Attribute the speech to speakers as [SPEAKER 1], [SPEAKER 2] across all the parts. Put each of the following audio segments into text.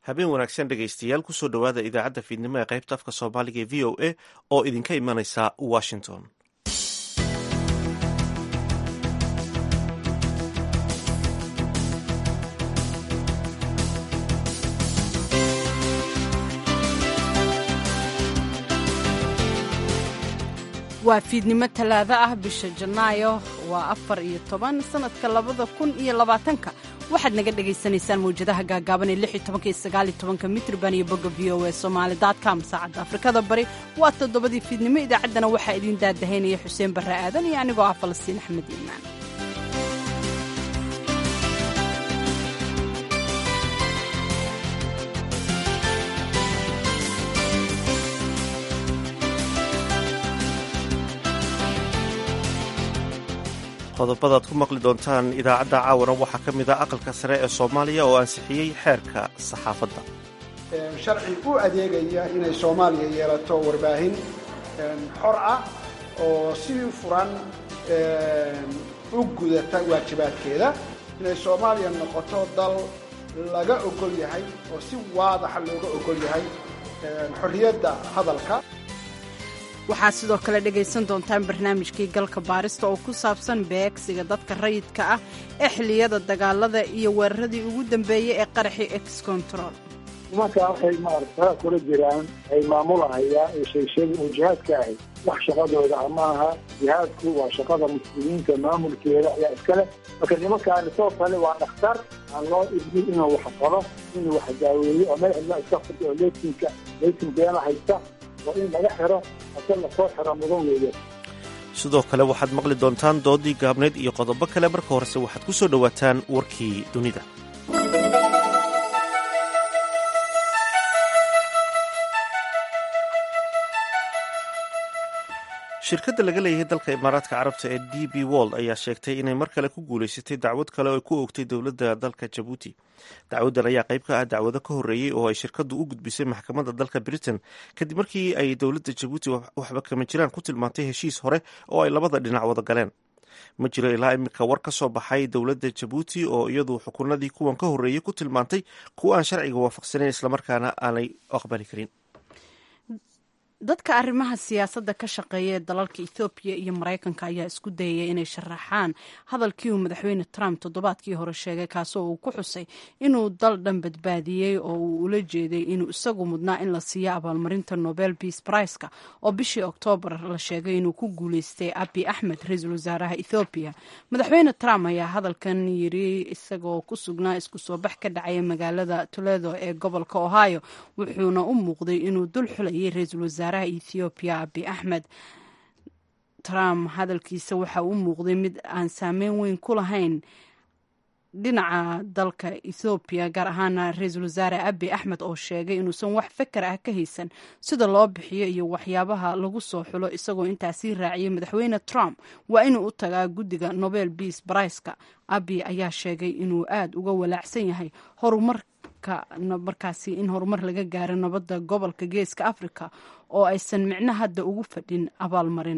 [SPEAKER 1] habeen wanaagsan dhegaystayaal kusoo dhowaada idaacadda fiidnimo ee qaybta afka soomaaliga ee v o a oo idinka imanaysa washington
[SPEAKER 2] waa fiidnimo talaado ah bisha janaayo waa afar iyo toban sanadka labada kun iyo labaatanka waxaad naga dhagaysanaysaan mawjadaha gaagaaban ee lix iyo tobanka iyo sagaal iyo tobanka mitrban iyo bogga v o a somaali com saacadda afrikada bari waa toddobadii fiidnimo idaacaddana waxaa idiin daadahaynaya xuseen barre aadan iyo anigoo ah falastiin axmed iimaan
[SPEAKER 1] qodobadaad ku maqli doontaan idaacadda caawana waxaa ka mid ah aqalka sare ee soomaaliya oo ansixiyey xeerka saxaafadda
[SPEAKER 3] sharci u adeegaya inay soomaaliya yeelato warbaahin xor ah oo si furan u gudata waajibaadkeeda inay soomaaliya noqoto dal laga ogol yahay oo si waadaxa looga ogol yahay xorriyadda hadalka
[SPEAKER 2] waxaa sidoo kale dhegaysan doontaan barnaamijkii galka baarista oo ku saabsan beegsiga dadka rayidka ah ee xilliyada dagaalada iyo weeraradii ugu dambeeyey ee qaraxii ex control
[SPEAKER 4] nimankaa waxay maarata kula jiraan ay maamulahayaan ee sheegsheega oo jihaadka ahay wax shaqadooda ama aha jihaadku waa shaqada muslimiinta maamulkeeda ayaa iskale marka nimankaani soo kale waa dhakhtar aan loo idmin inuu wax qalo inuu wax daaweeyo oo madaxda iska furta oo leytinka leytin beena haysta waa in laga xiro ase lasoo xiro mudan weeye
[SPEAKER 1] sidoo kale waxaad maqli doontaan doodii gaabneyd iyo qodobo kale marka horese waxaad ku soo dhowaataan warkii dunida shirkadda laga leeyahay dalka imaaraadka carabta ee d b wold ayaa sheegtay inay mar kale ku guulaysatay dacwad kale oo ku oogtay dowladda dalka jabuuti dacwaddan ayaa qayb ka ah dacwado ka horreeyey oo ay shirkaddu u gudbisay maxkamadda dalka britain kadib markii ay dowladda jabuuti waxba kama jiraan ku tilmaantay heshiis hore oo ay labada dhinac wada galeen ma jiro ilaa iminka war ka soo baxay dowladda jabuuti oo iyadu xukunadii kuwan ka horreeyey ku tilmaantay kuwa aan sharciga waafaqsanayn islamarkaana aanay aqbali karin
[SPEAKER 2] dadka arrimaha siyaasadda ka shaqeeya ee dalalka ethoobiya iyo maraykanka ayaa isku dayaya inay sharaxaan hadalkii uu madaxweyne trump toddobaadkii hore sheegay kaasoo uu ku xusay inuu dal dhan badbaadiyey oo uu ula jeeday inuu isagu mudnaa in la siiyo abaalmarinta nobel beace briceka oo bishii oktoobar la sheegay inuu ku guuleystay abi axmed ra-iisul wasaaraha ethoobiya madaxweyne trump ayaa hadalkan yiri isagoo ku sugnaa isku soo bax ka dhacaya magaalada toledo ee gobolka ohio wuxuuna u muuqday inuu dul xulayay ra-iisul wasaare ethoobiya abi axmed trump hadalkiisa waxa uu muuqday mid aan saameyn weyn ku lahayn dhinaca dalka ethoobiya gaar ahaana ra-iisul wasaare abi axmed oo sheegay inuusan wax fakar ah ka haysan sida loo bixiyo iyo waxyaabaha lagu soo xulo isagoo intaasii raaciyay madaxweyne trump waa inuu u tagaa guddiga nobel beace briceka abi ayaa sheegay inuu aada uga walaacsan yahay horumar markaasi in horumar laga gaaro nabadda gobolka geeska africa oo aysan micno hadda ugu fadhin abaalmarin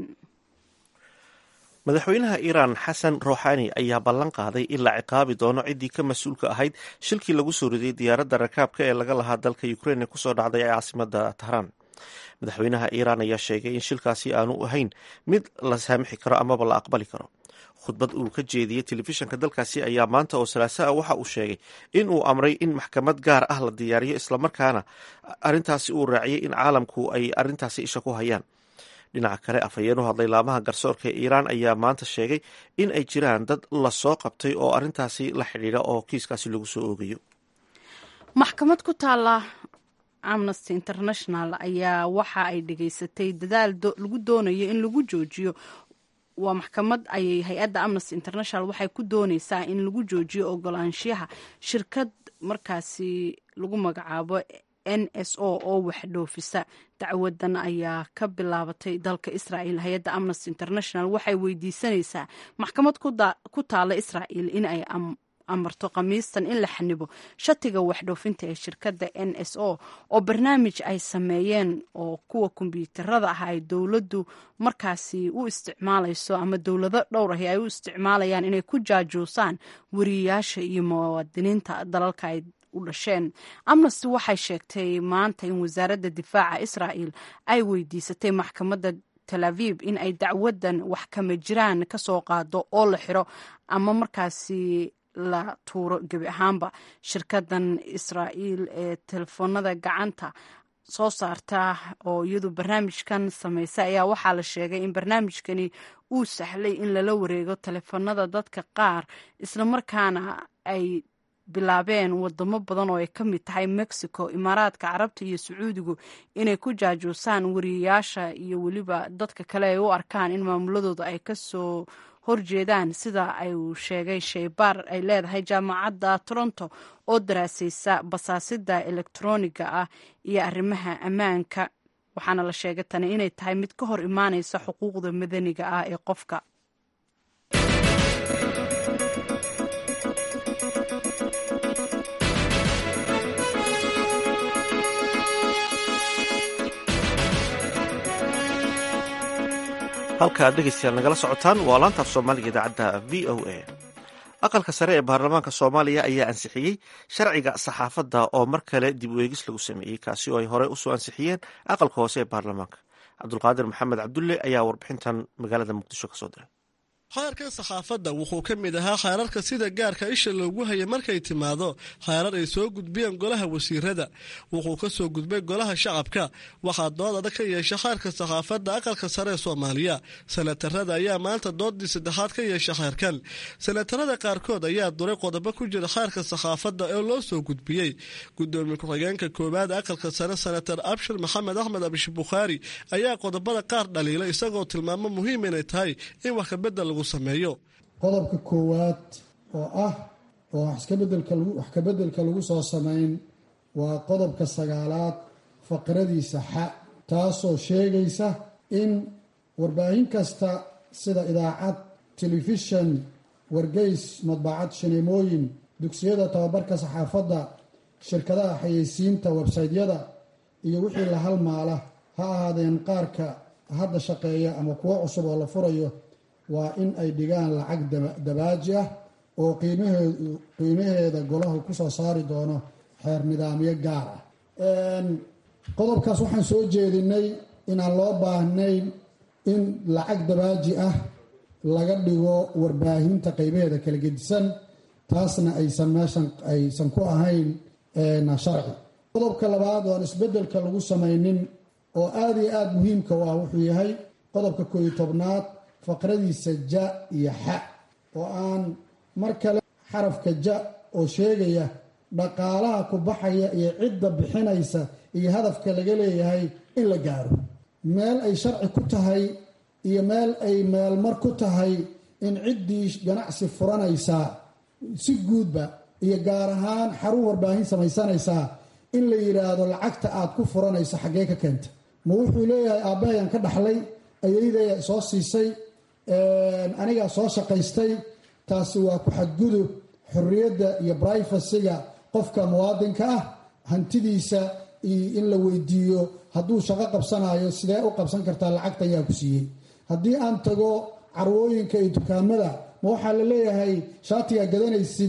[SPEAKER 1] madaxweynaha iiraan xasan ruuxani ayaa ballan qaaday in la ciqaabi doono ciddii ka mas-uulka ahayd shilkii lagu soo riday diyaaradda rakaabka ee laga lahaa dalka ukrein ee kusoo dhacday ee caasimada tahraan madaxweynaha iiraan ayaa sheegay in shilkaasi aanu ahayn mid la saamixi karo amaba la aqbali karo khudbad uu ka jeediyey telefishanka dalkaasi ayaa maanta oo salaaso ah waxa uu sheegay in uu amray in maxkamad gaar ah la diyaariyo islamarkaana arrintaasi uu raaciyey in caalamku ay arrintaasi isha ku hayaan dhinaca kale afhayeen u hadlay laamaha garsoorka ee iiraan ayaa maanta sheegay in ay jiraan dad lasoo qabtay oo arrintaasi la xidhiidha oo kiiskaasi lagu soo oogayo
[SPEAKER 2] maxkamad ku taala amnesty international ayaa waxa ay dhegaysatay dadaal lagu doonayo in lagu joojiyo waa maxkamad ayay hay-adda amnesty international waxay ku dooneysaa in lagu joojiyo ogolaanshiyaha shirkad markaasi lagu magacaabo n s o oo waxdhoofisa dacwadan ayaa ka bilaabatay dalka israel hay-adda amnesty international waxay weydiisanaysaa maxkamad ku taala israel in ay amarto khamiistan in la xanibo shatiga waxdhoofinta ee shirkadda n s o oo barnaamij ay sameeyeen oo kuwa kombyuutarada ah ay dowladdu markaasi u isticmaalayso ama dowlado dhowr ahi ay u isticmaalayaan inay ku jaajuusaan wariyayaasha iyo muwaadiniinta dalalka ay u dhasheen amnesty waxay sheegtay maanta in wasaaradda difaaca israa'el ay weydiisatay maxkamadda tel aviv in ay dacwadan wax kama jiraan ka soo qaado oo la xiro ama markaasi la tuuro gebi ahaanba shirkadan israa'iil ee telefoonada gacanta soo saarta oo iyadu barnaamijkan sameysa ayaa waxaa la sheegay in barnaamijkani uu sahlay in lala wareego telefoonada dadka qaar islamarkaana ay bilaabeen wadamo badan oo ay ka mid tahay mexico imaaraadka carabta iyo sacuudigu inay ku jaajuusaan wariyayaasha iyo weliba dadka kale ay u arkaan in maamuladooda ay kasoo horjeedaan sida ay sheegay sheybaar ay leedahay jaamacadda toronto oo daraaseysa basaasida elektroniga ah iyo arrimaha ammaanka waxaana la sheegay tani inay tahay mid ka hor imaaneysa xuquuqda madaniga ah ee qofka
[SPEAKER 1] halka aad dhegeystayaal nagala socotaan waa laantaaf soomaaliga idaacadda v o a aqalka sare ee baarlamaanka soomaaliya ayaa ansixiyey sharciga saxaafadda oo mar kale dib u eegis lagu sameeyey kaasi oo ay horey usoo ansixiyeen aqalka hoose ee baarlamaanka cabdulqaadir maxamed cabdulle ayaa warbixintan magaalada muqdisho kasoo diray
[SPEAKER 5] xeerkan saxaafadda wuxuu ka mid ahaa xeerarka sida gaarka isha loogu hayay markay timaado xeerar ay soo gudbiyeen golaha wasiirada wuxuu ka soo gudbay golaha shacabka waxaa dood adag ka yeesha xeerka saxaafadda aqalka sare ee soomaaliya sanatarada ayaa maanta doodii saddexaad ka yeesha xeerkan sanatarada qaarkood ayaa duray qodobo ku jira xeerka saxaafadda ee loo soo gudbiyey gudoomiye ku-xigeenka koowaad aqalka sare sanatar abshir maxamed axmed abish bukhaari ayaa qodobada qaar dhaliila isagoo tilmaamo muhiim inay tahay in wax kabedel lagu
[SPEAKER 6] qodobka koowaad oo ah oo wax kabeddelka lagu soo samayn waa qodobka sagaalaad faqradiisa xa taasoo sheegaysa in warbaahin kasta sida idaacad telefishan wargeys madbacad shineemooyin dugsiyada tababarka saxaafadda shirkadaha xayeysiinta websaytyada iyo wixii la halmaala ha ahaadeen qaarka hadda shaqeeya ama kuwo cusub oo la furayo waa in ay dhigaan lacag dabaaji ah oo qiimaheeda golahu kusoo saari doono xeer nidaamyo gaar ah qodobkaas waxaan soo jeedinay inaan loo baahnayn in lacag dabaaji ah laga dhigo warbaahinta qeybaheeda kala gedisan taasna aysan meeshan aysan ku ahayn sharci qodobka labaad oan isbedelka lagu samaynin oo aada iyo aada muhiimka u ah wuxuu yahay qodobka koo iyo tobnaad faqradiisa ja iyo xa oo aan mar kale xarafka ja oo sheegaya dhaqaalaha ku baxaya iyo cidda bixinaysa iyo hadafka laga leeyahay in la gaaro meel ay sharci ku tahay iyo meel ay meelmar ku tahay in ciddii ganacsi furanaysaa si guudba iyo gaar ahaan xarun warbaahin samaysanaysaa in la yidhaahdo lacagta aad ku furanayso xaggee ka keenta ma wuxuu leeyahay aabbahayan ka dhaxlay ayaydaya soo siisay anigaa soo shaqaystay taasi waa ku xadgudub xorriyadda iyo brifasiga qofka muwaadinka ah hantidiisa in la weydiiyo hadduu shaqo qabsanayo sidee u qabsan kartaa lacagta ayaa ku siiyey haddii aan tago carwooyinka iyo dukaamada ma waxaa la leeyahay shaatigaa gadanaysid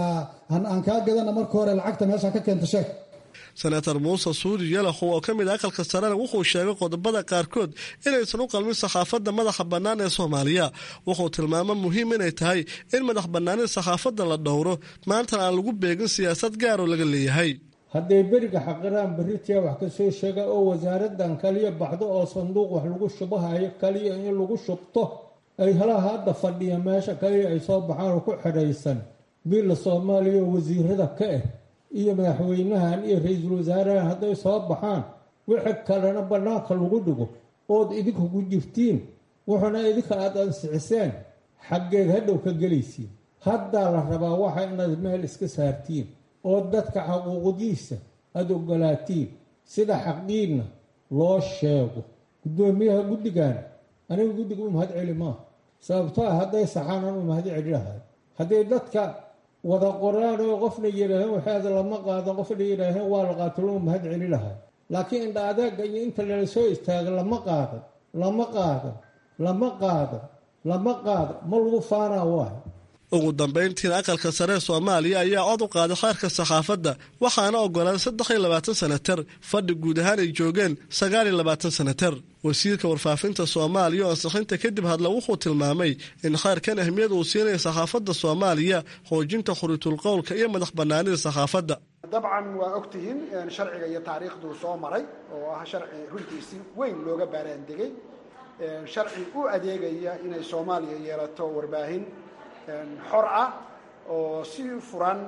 [SPEAKER 6] aan kaa gadana marka hore lacagta meesha ka keenta sheeg
[SPEAKER 5] senator muuse suudi yalaxow oo ka mid a aqalka sarena wuxuu sheegay qodobada qaarkood inaysan u qalmin saxaafadda madaxa bannaan ee soomaaliya wuxuu tilmaamo muhiim inay tahay in madax bannaanida saxaafadda la dhowro maantana aan lagu beegin siyaasad gaaroo laga leeyahay
[SPEAKER 7] hadday beriga xaqiraan beritiya wax ka soo sheega oo wasaaradan kaliya baxdo oo sanduuq wax lagu shubahayo kaliya in lagu shubto ay halaha hadda fadhiya meesha kaliya ay soo baxaan oo ku xidhaysan biilla soomaaliya oo wasiirada ka ah iyo madaxweynahan iyo ra-iisul wasaarahan hadday soo baxaan wixii kalena bannaanka lagu dhigo ood idinku ku jirtiin wuxuuna idinka aada ansixiseen xaggeed hadhow ka gelaysiin haddaa la rabaa waxa inaad meel iska saartiin oo dadka xaquuqdiisa aada ogolaatiin sida xaqdiinna loo sheego guddoomiyaha guddigan aniga guddiga u mahad celi maaha sababto ah hadday saxaanan u mahad celi lahay hadday dadka wada qoraan oo qofna yidhaaheen waxaada lama qaadan qofna yidhaaheen waa la qaato loo mahad celi lahay laakiin indha adeega iyo inta lala soo istaaga lama qaadan lama qaadan lama qaadan lama qaadan ma lagu faanaa waay
[SPEAKER 5] ugu dambayntiina aqalka sare ee soomaaliya ayaa cod u qaaday xeerka saxaafadda waxaana ogolaaday saddex iyo labaatan senatar fadhi guud ahaan ay joogeen sagaal iyo labaatan senatar wasiirka warfaafinta soomaaliya oo ansixinta kadib hadla wuxuu tilmaamay in xeerkan ahmiyad uu siinaya saxaafadda soomaaliya xoojinta khuritul qowlka iyo madax bannaanida saxaafadda
[SPEAKER 3] dabcan waa ogtihiin sharciga iyo taariikhduu soo maray oo ah sharci runtii si weyn looga baaraandegay sharci u adeegaya inay soomaaliya yeelato warbaahin xor ah oo si furan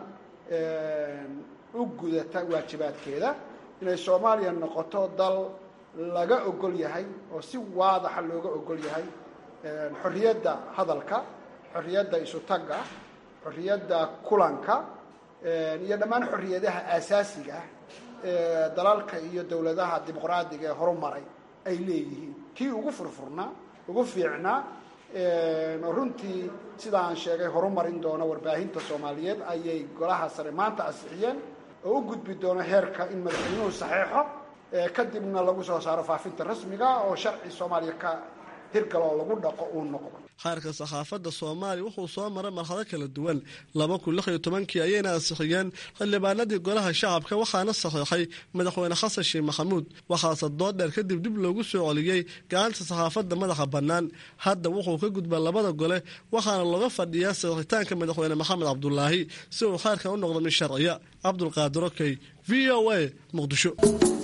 [SPEAKER 3] u gudata waajibaadkeeda inay soomaaliya noqoto dal laga ogol yahay oo si waadaxa looga ogol yahay xorriyadda hadalka xorriyadda isutagga xorriyadda kulanka iyo dhammaan xorriyadaha aasaasiga ah ee dalalka iyo dowladaha dimuqraadiga ee horumaray ay leeyihiin kii ugu furfurnaa ugu fiicnaa oo runtii sida aan sheegay horumarin doona warbaahinta soomaaliyeed ayay golaha sare maanta ansixiyeen oo u gudbi doono heerka in madaxweynuhu saxeexo kadibna lagu soo saaro faafinta rasmiga oo sharci soomaaliya ka hirgal oo lagu dhaqo uu noqdo
[SPEAKER 5] xeerka saxaafadda soomaaliya wuxuu soo maray marxado kala duwan laba kun lix iyo tobankii ayayna ansixiyeen xildhibaanadii golaha shacabka waxaana saxiixay madaxweyne xasan sheekh maxamuud waxaase dood dheer kadib dib loogu soo celiyey gacanta saxaafadda madaxa bannaan hadda wuxuu ka gudbaa labada gole waxaana looga fadhiyaa saxiixitaanka madaxweyne maxamed cabdulaahi si uu xeerkan u noqdo mid sharciya cabdulqaadir okey v o a muqdisho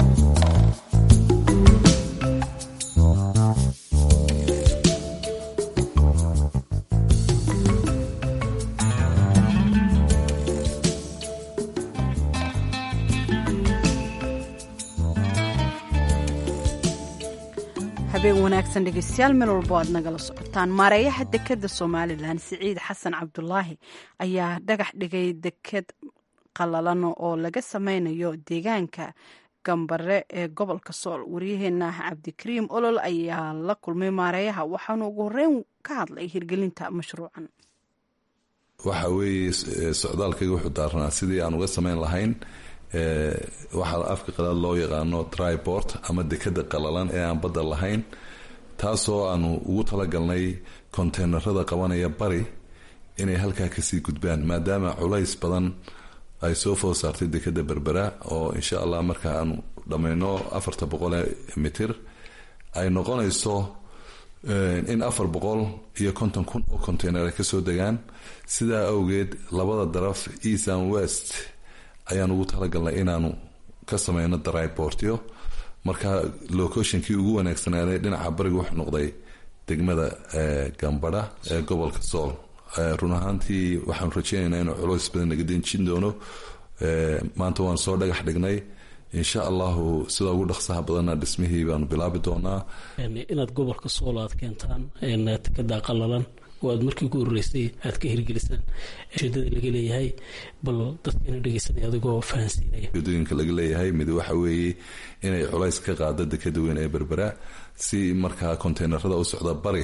[SPEAKER 2] habeen wanaagsan dhegeystayaal meel walbo aad nagala socotaan maareeyaha dekeda somalilan siciid xasan cabdulaahi ayaa dhagax dhigay deked qalalan oo laga sameynayo deegaanka gambare ee gobolka sool waryaheena cabdikariim olol ayaa la kulmay maareeyaha waxaanu ugu horeyn ka hadlay hirgelinta mashruucan
[SPEAKER 8] waxa weeye socdaalkayga wuxuu daarnaa sidii aan uga sameyn lahayn waxaa afka qalaad loo yaqaano triport ama dekeda qalalan ee aan badda lahayn taasoo aanu ugu talagalnay konteynerada qabanaya bari inay halkaa kasii gudbaan maadaama culays badan ay soo food saartay dekeda berbera oo insha allah marka aanu dhammayno afarta boqole mitir ay noqonayso in afar boqol iyo konton kun oo conteyner ay kasoo degaan sidaa awgeed labada daraf east and west ayaan ugu talagalnay inaanu ka sameyno dryportyo marka locationkii ugu wanaagsanaaday dhinaca bariga wuxuu noqday degmada gambadha ee gobolka sool run ahaantii waxaanu rajeynaynaa inuu culoys badan naga denjin doono maanta waan soo dhagax dhignay insha allahu sida ugu dhaqsaha badanna dhismihii baanu bilaabi doonaa
[SPEAKER 9] inaad gobolka sool aad keentaan tekada qalalan oo aad markii ugu horeysay aad ka hirgelisaan ujeedada laga leeyahay bal dadkana dhegeysanay adigoo fahansiinaya
[SPEAKER 8] ujeedooyinka laga leeyahay mid waxa weeye inay culays ka qaado dekeda weyn ee berbera si markaa konteynerada u socda bari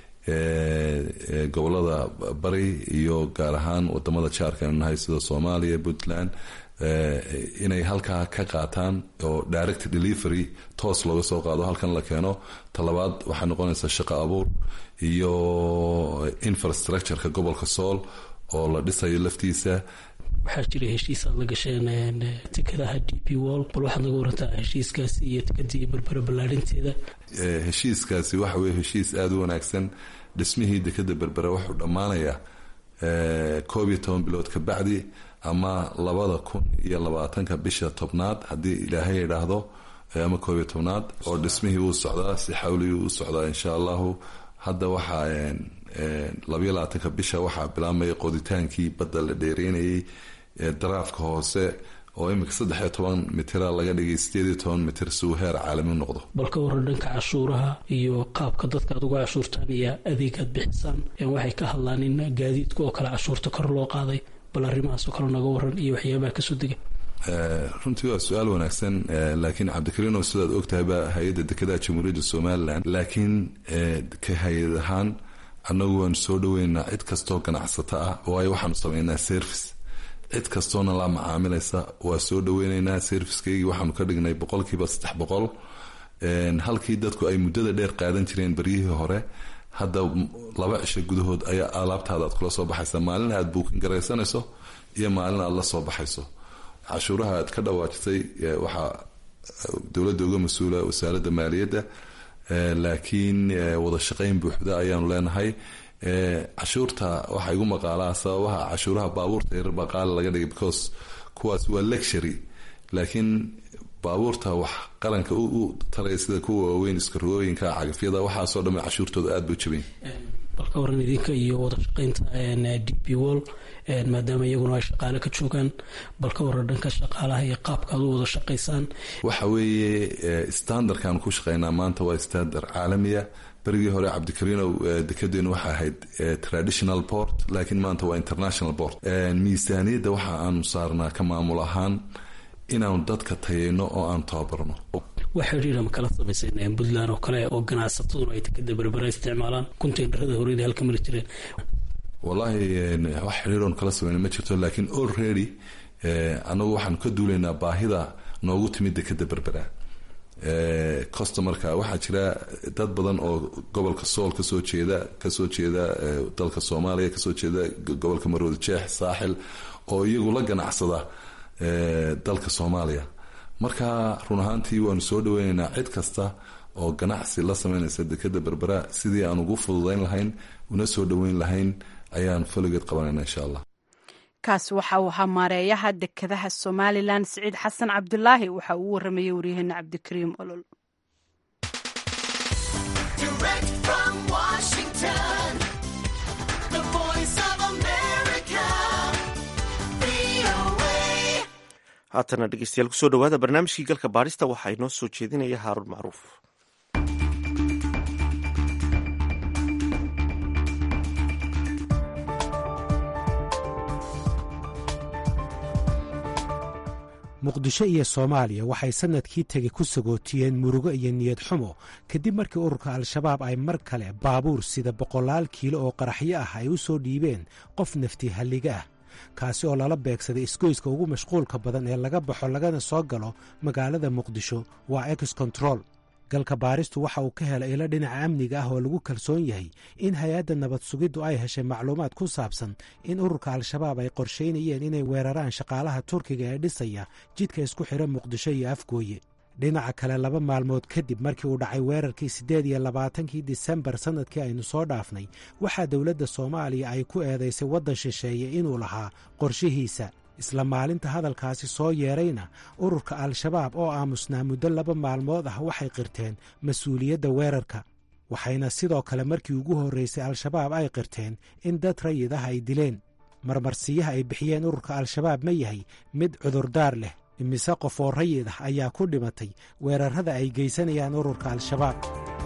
[SPEAKER 8] gobolada bari iyo gaar ahaan wadamada jaarka aynu nahay sida soomaaliya puntland inay halkaa ka qaataan oo direct delivery toos looga soo qaado halkan la keeno talabaad waxay noqonaysaa shaqo abuur iyo infrastructureka gobolka sool oo la dhisayo laftiisa
[SPEAKER 9] waxaa jira heshiis aad la gasheen tekadaha d p wall bal waxaad naga warantaa heshiiskaasi iyo tekadii berbera ballaarinteeda
[SPEAKER 8] heshiiskaasi waxa weye heshiis aada u wanaagsan dhismihii dekeda berbera wuxuu dhammaanayaa koob iyo toban bilood ka bacdi ama labada kun iyo labaatanka bisha tobnaad haddii ilaahay idhaahdo ama koob iyo tobnaad oo dhismihii wuu socdaa si xawligii u socdaa insha allahu hadda waxaa labayo labaatanka bisha waxaa bilaabmaya qoditaankii badda la dheereynayay daraafka hoose oo iminka saddex iyo toban mitira laga dhigay sideed iyo toban mitir si uu heer caalami noqdo
[SPEAKER 9] bal ka waran dhanka cashuuraha iyo qaabka dadka aad uga cashuurtaan iyo adeegaad bixisaan waxay ka hadlaan in gaadiidka oo kale cashuurta kor loo qaaday bal arrimahaasoo kale naga waran iyo waxyaabaha kasoo dega
[SPEAKER 8] runtii waa su-aal wanaagsan laakiin cabdikariino sidaad ogtahayba hay-adda dekedaha jamhuuriyadda somalilan laakiin ka hay-ad ahaan annagu waanu soo dhaweynaa cid kastoo ganacsato ah waayo waxaanu sameynaa service cid kastoona la macaamilaysa waa soo dhaweyneynaa servicekeygii waxaanu ka dhignay boqolkiiba saddex boqol halkii dadku ay muddada dheer qaadan jireen baryihii hore hadda laba cisho gudahood ayaa alaabtaada aad kula soo baxaysa maalin aad buukin garaysanayso iyo maalin aad la soo baxayso cashuuraha aad ka dhawaajisay waxaa dowladda uga mas-uula wasaaradda maaliyadda laakiin wada shaqayn buuxda ayaanu leenahay cashuurta waxaa igu maqaalaa sababaha cashuuraha baabuurta yarar baa qaali laga dhigay because kuwaas waa lectury laakiin baabuurta wax qaranka u taraya sida kuwa waaweyn iskarogooyinka cagafyada waxaasoo dhamme cashuurtooda aada buu jabayn
[SPEAKER 9] balka waran idinka iyo wada shaqaynta d p wall maadaama iyaguna ay shaqaale ka joogaan balka waran dhanka shaqaalaha iyo qaabka aad u wada shaqaysaan
[SPEAKER 8] waxa weeye standardkaan ku shaqaynaa maanta waa standard caalamiya berigii hore cabdikariinow dekedeenu waxay ahayd traditional port laakiin maanta waa international port miisaaniyadda waxa aanu saarnaa ka maamul ahaan inaanu dadka tayayno oo aanu tababarno
[SPEAKER 9] wax xidhiira ma kala samayseen puntland oo kale oo ganacsataduna ay dekada berbera isticmaalaan containerada horeyda halka mari jireen
[SPEAKER 8] wallaahi wax xidhiiroon kala samayna ma jirto laakiin already anagu waxaanu ka duulaynaa baahida noogu timid dekada berbera customarka waxaa jira dad badan oo gobolka sool kasoo jeeda kasoo jeeda dalka soomaaliya kasoo jeeda gobolka marwada jeex saaxil oo iyagu la ganacsada dalka soomaaliya marka run ahaantii waanu soo dhaweyneynaa cid kasta oo ganacsi la sameynaysa dekada berbera sidii aan ugu fududeyn lahayn una soo dhaweyn lahayn ayaan faligeed qabanayna insha allah
[SPEAKER 2] kaasi waxa uu ahaa maareeyaha dekadaha somalilan siciid xasan cabdulaahi waxa uu waramayey waryaheena cabdikariim olol
[SPEAKER 1] haatana dhegeystayaal kusoo dhawaada barnaamijkii galka baadhista waxaa inoo soo jeedinaya haaruun macruuf
[SPEAKER 10] muqdisho iyo soomaaliya waxay sannadkii tegi ku sagootiyeen murugo iyo niyad xumo kadib markii ururka al-shabaab ay mar kale baabuur sida boqolaal kiilo oo qaraxyo ah ay u soo dhiibeen qof nafti halliga ah kaasi oo lala beegsaday isgoyska ugu mashquulka badan ee laga baxo lagana soo galo magaalada muqdisho waa ex control galka baaristu waxa uu ka helay ilo dhinaca amniga ah oo lagu kalsoon yahay in hay-adda nabad sugiddu ay heshay macluumaad ku saabsan in ururka al-shabaab ay qorshaynayeen inay weeraraan shaqaalaha turkiga ee dhisaya jidka isku xidha muqdisho iyo afgooye dhinaca kale laba maalmood kadib markii uu dhacay weerarkii siddeed iyo labaatankii disembar sannadkii aynu soo dhaafnay waxaa dowladda soomaaliya ay ku eedaysay waddan shisheeye inuu lahaa qorshihiisa isla maalinta hadalkaasi soo yeedrayna ururka al-shabaab oo aamusnaa muddo laba maalmood ah waxay qirteen mas-uuliyadda weerarka waxayna sidoo kale markii ugu horraysay al-shabaab ay qirteen in dad rayid ah ay dileen marmarsiyaha ay bixiyeen ururka al-shabaab ma yahay mid cudurdaar leh imise qof oo rayid ah ayaa ku dhimatay weerarrada ay geysanayaan ururka al-shabaab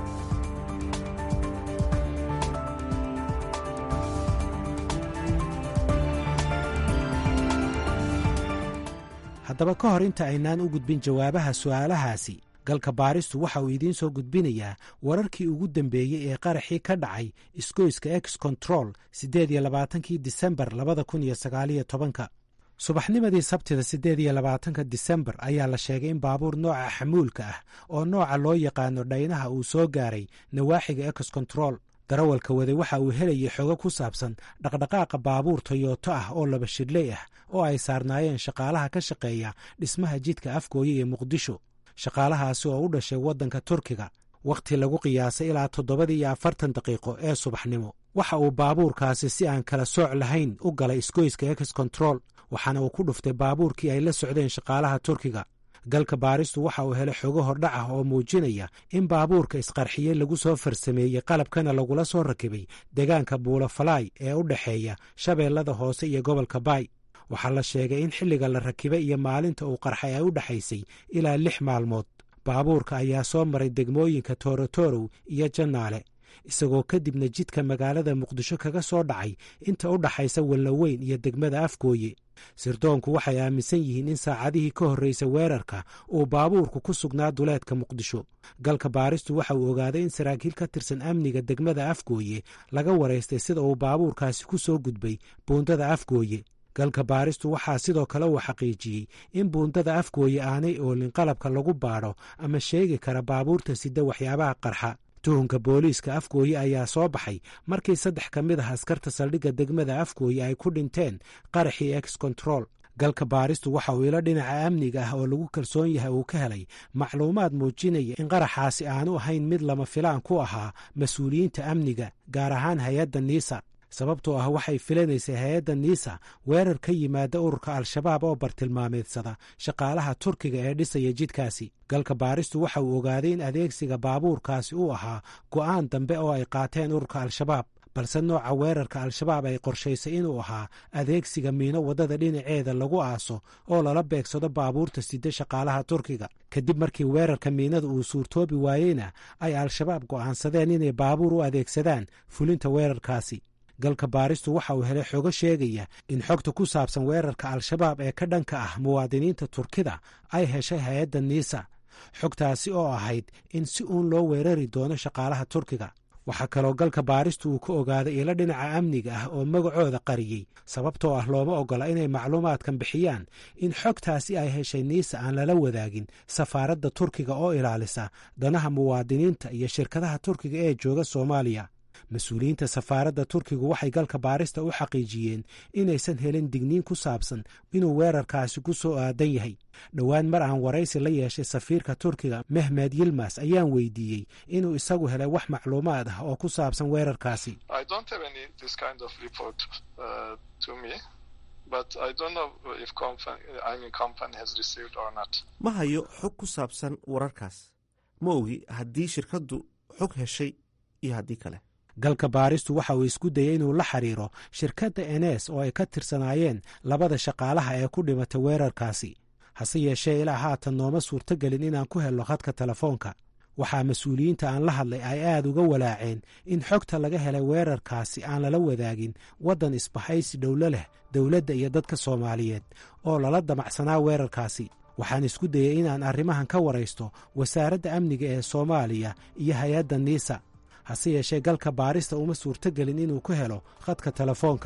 [SPEAKER 10] haddaba ka hor inta aynaan u gudbin jawaabaha su'aalahaasi galka baaristu waxa uu idiin soo gudbinayaa wararkii ugu dambeeyey ee qaraxii ka dhacay isgoyska ex control siddeed iyo labaatankii disembar labada kun iyo sagaaliyo tobanka subaxnimadii sabtida siddeed iyo labaatanka disembar ayaa la sheegay in baabuur nooca xamuulka ah oo nooca loo yaqaano dhaynaha uu soo gaaray nawaaxiga ex control darawalka waday waxa uu helayay xogo ku saabsan dhaqdhaqaaqa baabuur toyoto ah oo laba shidley ah oo ay saarnaayeen shaqaalaha ka shaqeeya dhismaha jidka afgooye ee muqdisho shaqaalahaasi oo u dhashay waddanka turkiga wakhti lagu qiyaasay ilaa toddobadii iyo afartan daqiiqo ee subaxnimo waxa uu baabuurkaasi si aan kala sooc lahayn u galay isgoyska ex control waxaana uu ku dhuftay baabuurkii ay la socdeen shaqaalaha turkiga galka baaristu waxa uu helay xogo hordhac ah oo muujinaya in baabuurka isqarxiyey lagu soo farsameeyey qalabkana lagula soo rakibay deegaanka buulafalaay ee u dhexeeya shabeellada hoose iyo gobolka baay waxaa la sheegay in xilliga la rakibay iyo maalinta uu qarxay ay u dhexaysay ilaa lix maalmood baabuurka ayaa soo maray degmooyinka toorotorow iyo jannaale isagoo kadibna jidka magaalada muqdisho kaga soo dhacay inta u dhaxaysa wallaweyn iyo degmada afgooye sirdoonku waxay aaminsan yihiin in saacadihii ka horreysa weerarka uu baabuurku ku sugnaa duleedka muqdisho galka baaristu waxa uu ogaaday in saraakiil ka tirsan amniga degmada afgooye laga waraystay sida uu baabuurkaasi ku soo gudbay buundada afgooye galka baaristu waxaa sidoo kale uu xaqiijiyey in buundada afgooye aanay oolin qalabka lagu baadho ama sheegi kara baabuurta sida waxyaabaha qarxa tuhunka booliiska afgooye ayaa soo baxay markii saddex ka mid ah askarta saldhigga degmada afgooye ay ku dhinteen qaraxii ex control galka baaristu waxa uu ilo dhinaca amniga ah oo lagu kalsoon yahay uu ka helay macluumaad muujinaya in qaraxaasi aanu ahayn mid lama filaan ku ahaa mas-uuliyiinta amniga gaar ahaan hay-adda niisa sababtoo ah waxay filanaysay hay-adda niisa weerar ka yimaada ururka al-shabaab oo bartilmaameedsada shaqaalaha turkiga ee dhisaya jidkaasi galka baaristu waxa uu ogaaday in adeegsiga baabuurkaasi uu ahaa go'aan dambe oo ay qaateen ururka al-shabaab balse nooca weerarka al-shabaab ay qorshaysay inuu ahaa adeegsiga miino waddada dhinaceeda lagu aaso oo lala beegsado baabuurta sida shaqaalaha turkiga kadib markii weerarka miinada uu suurtoobi waayeyna ay al-shabaab go'aansadeen inay baabuur u adeegsadaan fulinta weerarkaasi galka baaristu waxa uu helay xogo sheegaya in xogta ku saabsan weerarka al-shabaab ee ka dhanka ah muwaadiniinta turkida ay heshay hay-adda niisa xogtaasi oo ahayd in si uun loo weerari doono shaqaalaha turkiga waxaa kaloo galka baaristu uu ka ogaaday ilo dhinaca amniga ah oo magacooda qariyey sababtoo ah looma oggola inay macluumaadkan bixiyaan in xogtaasi ay heshay niisa aan lala wadaagin safaaradda turkiga oo ilaalisa danaha muwaadiniinta iyo shirkadaha turkiga ee jooga soomaaliya mas-uuliyiinta safaaradda turkigu waxay galka baarista u xaqiijiyeen inaysan helin digniin ku saabsan inuu weerarkaasi ku soo aadan yahay dhowaan mar aan waraysi la yeeshay safiirka turkiga mehmed yilmas ayaan weydiiyey inuu isagu helay wax macluumaad ah oo ku saabsan weerarkaasi
[SPEAKER 1] ma hayo xog ku saabsan wararkaas ma ogi haddii shirkaddu xog heshay iyo haddii kale
[SPEAKER 10] galka baaristu waxa uu isku dayey inuu la xiriiro shirkadda enes oo ay ka tirsanaayeen labada shaqaalaha ee ku dhimatay weerarkaasi hase yeeshee ilaa haatan nooma suurtogelin inaan ku helno khadka telefoonka waxaa mas-uuliyiinta aan la hadlay ay aad uga walaaceen in xogta laga helay weerarkaasi aan lala wadaagin waddan isbahaysi dhowlo leh dowladda iyo dadka soomaaliyeed oo lala damacsanaa weerarkaasi waxaan isku dayey inaan arrimahan ka waraysto wasaaradda amniga ee soomaaliya iyo hay-adda niisa hase yeeshee galka baarista uma suurtogelin inuu ku helo khadka telefoonka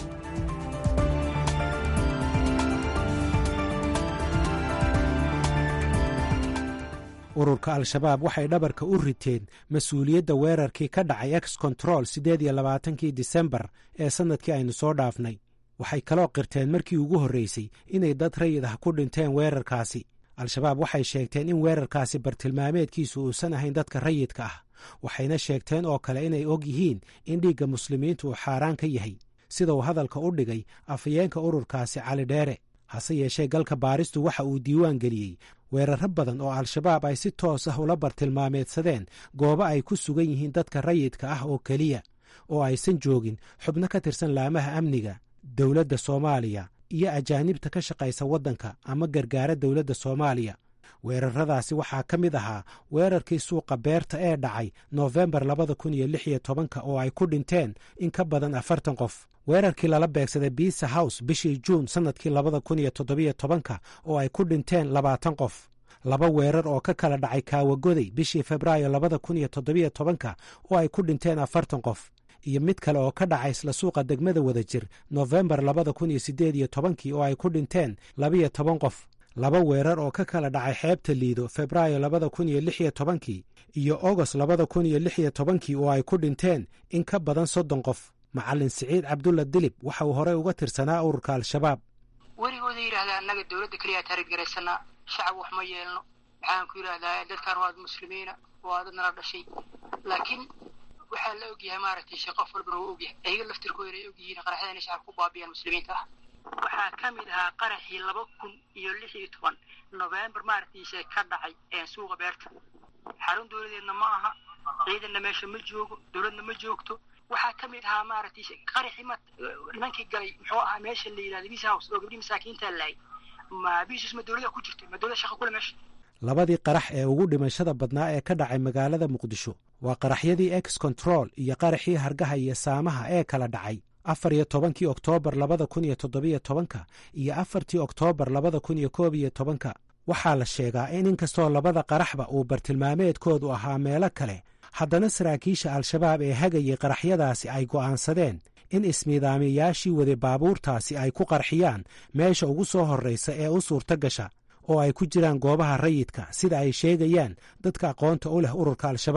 [SPEAKER 10] ururka al-shabaab waxay dhabarka u riteen mas-uuliyadda weerarkii ka dhacay ex control siddeed iyo labaatankii disembar ee sannadkii aynu soo dhaafnay waxay kaloo qirteen markii ugu horreysay inay dad rayid ah ku dhinteen weerarkaasi al-shabaab waxay sheegteen in weerarkaasi bartilmaameedkiisu uusan ahayn dadka rayidka ah waxayna sheegteen oo kale inay og yihiin in dhiigga muslimiintu uu xaaraan ka yahay sida uu hadalka u dhigay afhayeenka ururkaasi cali dheere hase yeeshee galka baaristu waxa uu diiwaan geliyey weeraro badan oo al-shabaab ay si toos ah ula bartilmaameedsadeen goobo ay ku sugan yihiin dadka rayidka ah oo keliya oo aysan joogin xubno ka tirsan laamaha amniga dowladda soomaaliya iyo ajaanibta ka shaqaysa waddanka ama gargaara dowladda soomaaliya weeraradaasi waxaa ka mid ahaa weerarkii suuqa beerta ee dhacay noofembar labada kun iyo lix iyo tobanka oo ay ku dhinteen in ka badan afartan qof weerarkii lala beegsaday biisa house bishii juun sannadkii labada kun iyo toddobiyo tobanka oo ay ku dhinteen labaatan qof laba weerar oo ka kala dhacay kaawagoday bishii febraayo labada kun iyo toddobiyo tobanka oo ay ku dhinteen afartan qof iyo mid kale oo ka dhacay isla suuqa degmada wadajir noofembar labada kun iyo siddeed iyo tobankii oo ay ku dhinteen labiyo toban qof laba weerar oo ka kala dhacay xeebta liido febraayo labada kun iyo lix iyo tobankii iyo ogost labada kun iyo lix iyo tobankii oo ay ku dhinteen in ka badan soddon qof macallin siciid cabdulla dilib waxa uu horey uga tirsanaa ururka al-shabaab
[SPEAKER 11] werigooda yidhahdaa annaga dowladda keliyaa taarid garaysanaa shacab wax ma yeelno maxaan ku yidhahdaa dadkan waad muslimiina waa dad nala dhashay laakiin waxaa la ogyahay maaragtay shee qof walbana wuu ogyahay ayaga laftirkooda ay ogyihiin qaraxyada inay shacabka ku baabiyaan muslimiinta ah waxaa ka mid ahaa qaraxii laba kun iyo lix iyo toban novembar maaragtiise ka dhacay suuqa beerta xarun dowladeedna ma aha ciidanna meesha ma joogo dowladna ma joogto waxaa ka mid ahaa maaragtay qaraxii ma nimankii galay muxuu ahaa meesha la yidhahda bis house oo gabdhii masaakiinta laayay ma bisus ma dowlada ku jirto ma dowlada shaqa kule meesha
[SPEAKER 10] labadii qarax ee ugu dhimashada badnaa ee ka dhacay magaalada muqdisho waa qaraxyadii ex control iyo qaraxii hargaha iyo saamaha ee kala dhacay afar iyo tobankii oktoobar labada kun iyo toddobiyo tobanka iyo afartii oktoobar labada kun iyo koob iyo tobanka waxaa la sheegaa in inkastoo labada qaraxba uu bartilmaameedkoodu ahaa meelo kale haddana saraakiisha al-shabaab ee hagayay qaraxyadaasi ay go'aansadeen in ismiidaamiyayaashii waday baabuurtaasi ay ku qarxiyaan meesha ugu soo horraysa ee u suurto gasha oo ay ku jiraan goobaha rayidka sida ay sheegayaan dadka aqoonta u leh ururka al-shabaab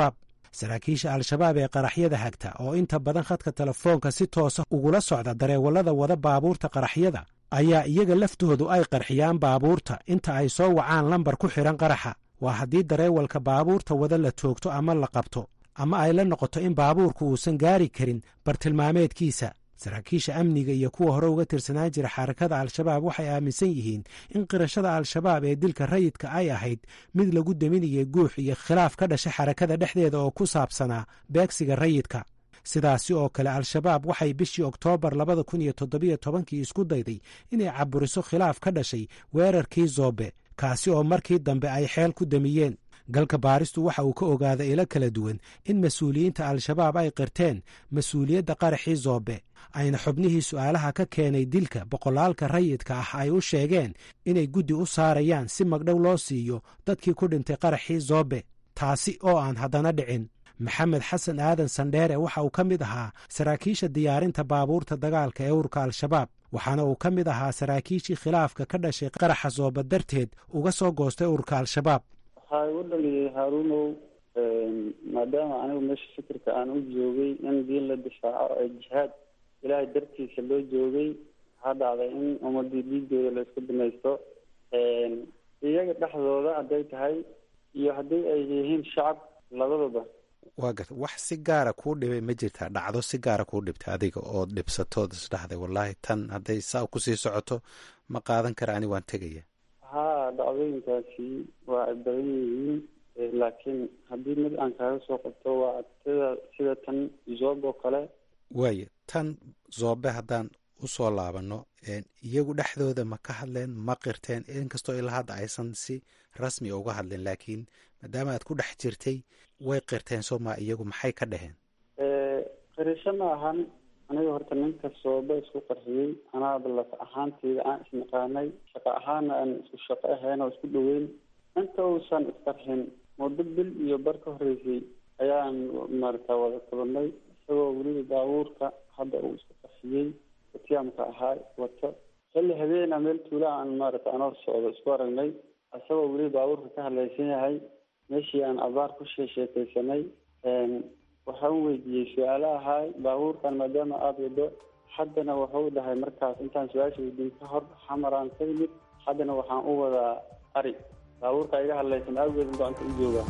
[SPEAKER 10] saraakiisha al-shabaab ee qaraxyada hagta oo inta badan khadka telefoonka si toosa ugula socda dareewallada wada baabuurta qaraxyada ayaa iyaga laftoodu ay qarxiyaan baabuurta inta ay soo wacaan lambar ku xidhan qaraxa waa haddii dareewalka baabuurta wada la toogto ama la qabto ama ay la noqoto in baabuurku uusan gaari karin bartilmaameedkiisa saraakiisha amniga iyo kuwa hore uga tirsanaan jira xarakada al-shabaab waxay aaminsan yihiin in qirashada al-shabaab ee dilka rayidka ay ahayd mid lagu deminayay guux iyo khilaaf ka dhasha xarakada dhexdeeda oo ku saabsanaa beegsiga rayidka sidaasi oo kale al-shabaab waxay bishii oktoobar labada kun iyo toddobiyo tobankii isku dayday inay caburiso khilaaf ka dhashay weerarkii zoobe kaasi oo markii dambe ay xeel ku damiyeen galka baaristu waxa uu ka ogaaday ilo kala duwan in mas-uuliyiinta al-shabaab ay qirteen mas-uuliyadda qaraxii zoobe ayna xubnihii su'aalaha ka keenay dilka boqolaalka rayidka ah ay u sheegeen inay guddi u saarayaan si magdhow loo siiyo dadkii ku dhintay qaraxii zoobe taasi oo aan haddana dhicin maxamed xasan aadan sandheere waxa uu ka mid ahaa saraakiisha diyaarinta baabuurta dagaalka ee urka al-shabaab waxaana uu ka mid ahaa saraakiishii khilaafka ka dhashay qaraxa zooba darteed uga soo goostay urka al-shabaab
[SPEAKER 12] waxaa igu dhaliyay haaruunow maadaama anigu meesha fikirka aan u joogay in diin la difaaco ee jihaad ilaahay dartiisa loo joogay waxaa dhacday in ummadii dhiigooda la isku binaysto iyaga dhexdooda hadday tahay iyo haddii ay yihiin shacab labadaba
[SPEAKER 10] waa garta wax si gaara kuu dhibay ma jirtaa dhacdo si gaara kuu dhibtay adiga ood dhibsatood isdhahday wallaahi tan hadday saa kusii socoto ma qaadan kara ani waan tegaya
[SPEAKER 12] haa dhacdooyinkaasi waa ay badan yihiin laakiin haddii mid aan kaaga soo qabto waa sida sida tan zoob oo kale
[SPEAKER 10] waaya tan zoobe haddaan usoo laabano iyagu dhexdooda ma ka hadleen ma qirteen inkastoo ilaa hadda aysan si rasmi uga hadleen laakiin maadaama aad ku dhex jirtay way qirteen sooma iyagu maxay ka dhaheen
[SPEAKER 12] qirisho ma ahan aniga horta ninka sooba isku qarxiyey anaaba laf ahaanteyda aan isnaqaanay shaqo ahaana aan isku shaqo ahayn oo isku dhaweyn inta uusan isqarxin muddo bil iyo bar ka horreysay ayaan maarata wada kulanay isagoo weliba baabuurka hadda uu isku qarxiyey watiyaamka ahaa wato xilli habeena meel tuula aan maarata anoo socdo isku aragnay isagoo weliba baabuurka ka hadlaysan yahay meeshii aan abaar ku sheesheekaysanay waxaan weydiiyey su-aalo ahaay baabuurkan maadaama aada wado haddana wuxuu dhahay markaas intaan su-aasha weydiin ka hor xamaraan ka yimid haddana waxaan u wadaa ari baabuurka iga hadlaysan awgeed gacanta u jooga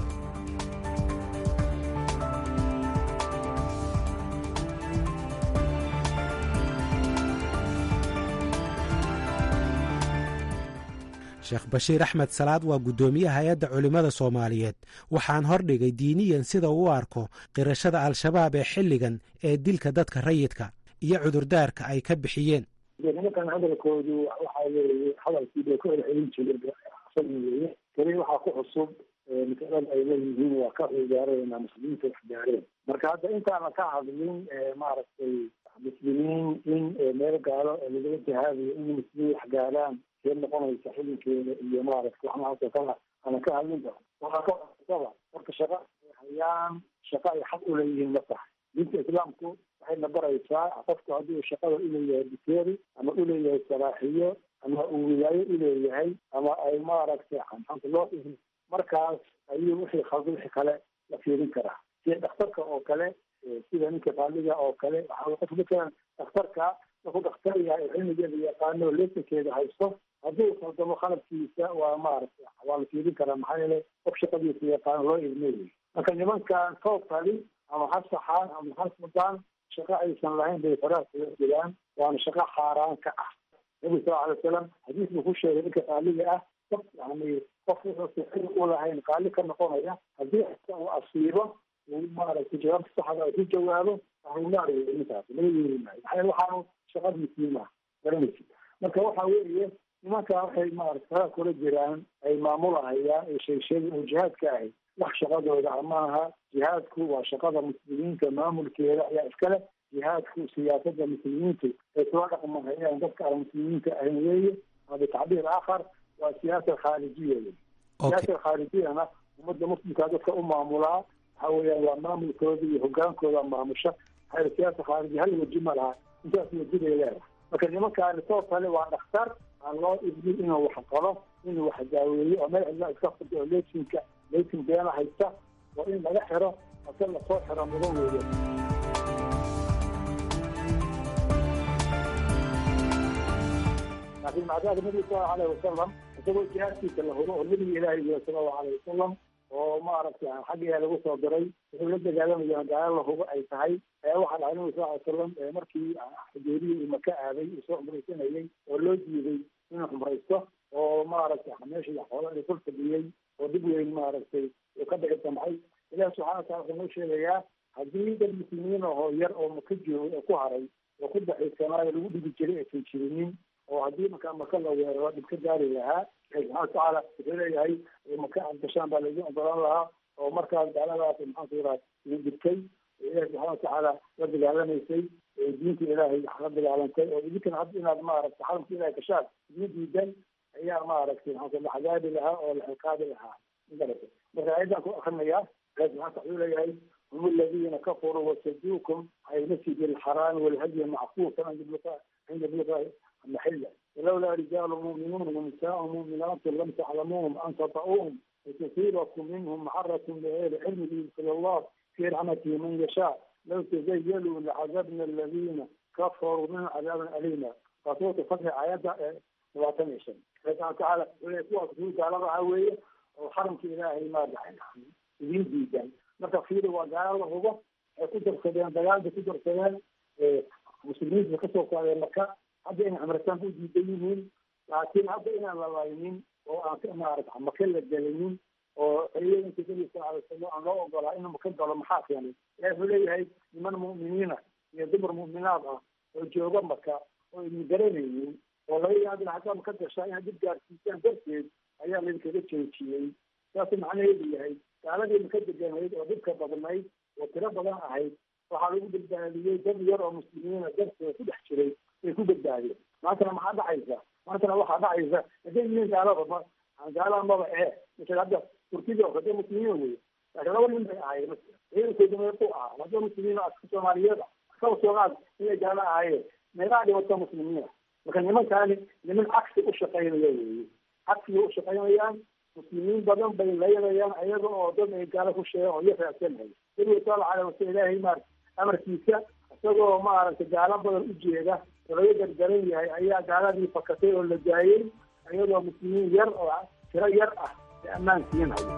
[SPEAKER 10] sheekh bashiir axmed salaad waa guddoomiyaha hay-adda culimmada soomaaliyeed waxaan hordhigay diiniyan sida uu u arko qirashada al-shabaab ee xilligan ee dilka dadka rayidka iyo cudurdaarka ay ka bixiyeen
[SPEAKER 4] nimankan hadalkoodu waxa weeye hadalkii bay ku celcelin jireen weye keli waxaa ku cusub masalada ay leeyihiin waa ka cigaareen muslimiinta wax gaareen marka hadda intaana ka hadlin maaragtay muslimiin in meel gaalo lagala jihaadayo in muslimiin wax gaaraan see noqonaysa xilinkeeda iyo maaragta waxnahaasoo kala ana ka hadlin karo waxaa ka cusaba marka shaqa ay hayaan shaqa ay xaq u leeyihiin ma tahay diinta islaamku waxayna baraysaa qofku hadduu shaqada uleeyahay biteeri ama uleeyahay salaaxiyo ama uu wilaayo uleeyahay ama ay maaragtay xanta loo ihi markaas ayuu wixii khalda wixii kale la fiirin karaa sida dhakhtarka oo kale sida ninka qaaliga oo kale waxaa qof matalan dhakhtarka markuu dhakhtar yahay oo cilmigeeda yaqaano lesankeeda haysto hadduu khaldamo khaladkiisa waa maaragtay waa la fiirin karaa maxaa yeelay qof shaqadiisa yaqaano loo ilmeeyay marka nimankan toobkali ama ha saxaan ama ha sudaan shaqo aysan lahayn bay faraha kaga jiraan waana shaqo xaaraan ka ah nabi sal alay wasalam xadiis buu ku sheegay ninka qaaliga ah qof yani qof wuxuusan xili u lahayn qaali ka noqonaya haddii uu asiibo uu maaragtay jawaabta saxda ay ku jawaabo ahulaaraya ninkaas laga yeeri maayo maxaa waxaanu shaqadiisii maa garanaysi marka waxa weeye nimanka waxay maarata faraha kula jiraan ay maamulahayaan ee sheegsheega oo jihaadka ahay wax shaqadooda maaha jihaadku waa shaqada muslimiinta maamulkeeda ayaa iskale jihaadku siyaasada muslimiintu ay kula dhaqmahayaan dadka aan muslimiinta ahayn weeye bitacbiir aakhar waa siyaasa khaarijiya wey siyaasa khaarijiyana ummadda muslimkaa dadka u maamulaa waxa weeyaan waa maamulkooda iyo hogaankooda maamusha maxaa siyaasa khaarijiya hal weji ma laha intaas weji bay leedahay marka nimankaani soo kale waa dhakhtar aan loo ibnin inuu wax qabo inuu wax daaweeyo oo meel cidla iska furdo oo leesinka leesin beena haysta oo in laga xiro inta lasoo xira mudan weeye laakiin macdaada nabiga sala allahu alayhi wasalam isagoo jihaadkiisa la hubo oo nabiga ilaahay yihi sala allahu alayhi wasalam oo maaragtay xaggiyaa lagu soo diray wuxuu la dagaalamayaa gaalo la hubo ay tahay waxaa dhahay nabiga sal ly salam markii xudeerihii uu maka aaday uu soo cumraysanayay oo loo diiday inuu cumraysto oo maaragtay meeshii xoola la kor fadhiyey oo dib weyn maaragtay uu ka dhici damcay ilahi subxana watala wuxuu noo sheegayaa haddii dad muslimiin ahoo yar oo maka joogay oo ku haray oo ku daxiisanaayo lagu dhigi jiray aysan jirinin oo haddii markaa maka la weeraro dhib ka gaari lahaa ilahi subxana watacaala wuxuu leeyahay maka aad gashaan baa laidin ogolaan lahaa oo markaas gaaladaas maxaanku yidhaha idin dhibtay ilahi subxana watacaala la dagaalamaysay diinta ilaahay la dagaalantay oo idinkana hadda inaad maaragtay xaramka ilahay gashaan idin diidan ayaa maaragtay maxaa la cadaabi lahaa oo la ciqaabi lahaa magarata marka ayadan ku akrinayaa ilahi subxana wataala wuxuu leeyahay هم الذين كفروا وصدوكم عن المسجد الحرام والهدي معكوفا عند بلغة عند بلغة محلة ولولا رجال مؤمنون ونساء مؤمنات لم تعلموهم أن تطؤوهم وتصيبكم منهم معرة بغير علم يدخل الله في رحمته من يشاء لو تزيلوا لعذبنا الذين كفروا من عذابا أليما فصوت فتح آيات واتنشن فسبحانه وتعالى ويقول تعالى عوية وحرم إلهي ما دعنا يدين جدا marka fiiri waa gaalo la hubo ay ku darsadeen dagaalda ku darsadeen muslimiinta kasoo qaadeen maka hadda inay cumrataan u diidan yihiin laakiin hadda inaan la laynin oo aan maarata maka la gelinin oo ciidanka nabi sal alay slam aan loo ogolaa inuu maka galo maxaa keenay ilahi wuxuu leeyahay niman mu'miniina iyo dumar mu'minaad ah oo jooga maka oo idin garanaynin oo laga yaabina haddaa maka gashaa inaad dib gaarsiisaan darteed ayaa laydinkaga joojiyey saasuu macnaheedu yahay gaaladii maka deganayd oo dhibka badnayd oo tiro badan ahayd waxaa lagu badbaadiyey dad yar oo muslimiina dartooda ku dhex jiray bay ku badbaadeen maantana maxaa dhacaysa maantana waxaa dhacaysa haday yihiin gaaladaba gaalada maba ee misal hadda turkida oo kade muslimiina wey laakiin laba nin bay ahaayeen ciidankooda meequ ahaa hadda muslimiina aska soomaaliyeed kaba soomaal inay gaalo ahaayeen meeqaa dhibata muslimiina marka nimankaani niman cagsi u shaqaynaya weeye cagsigay u shaqaynayaan muslimiin badan bay laynayaan ayaga oo dad ay gaalo ku sheegan oo iyo raacsanhay nabiga sala alay wasal ilaahay maar amarkiisa isagoo maaragtay gaalo badan u jeeda oo laga gargaran yahay ayaa gaaladii fakatay oo la daayey ayadoo muslimiin yar oo tiro yar ah ee ammaan siinaya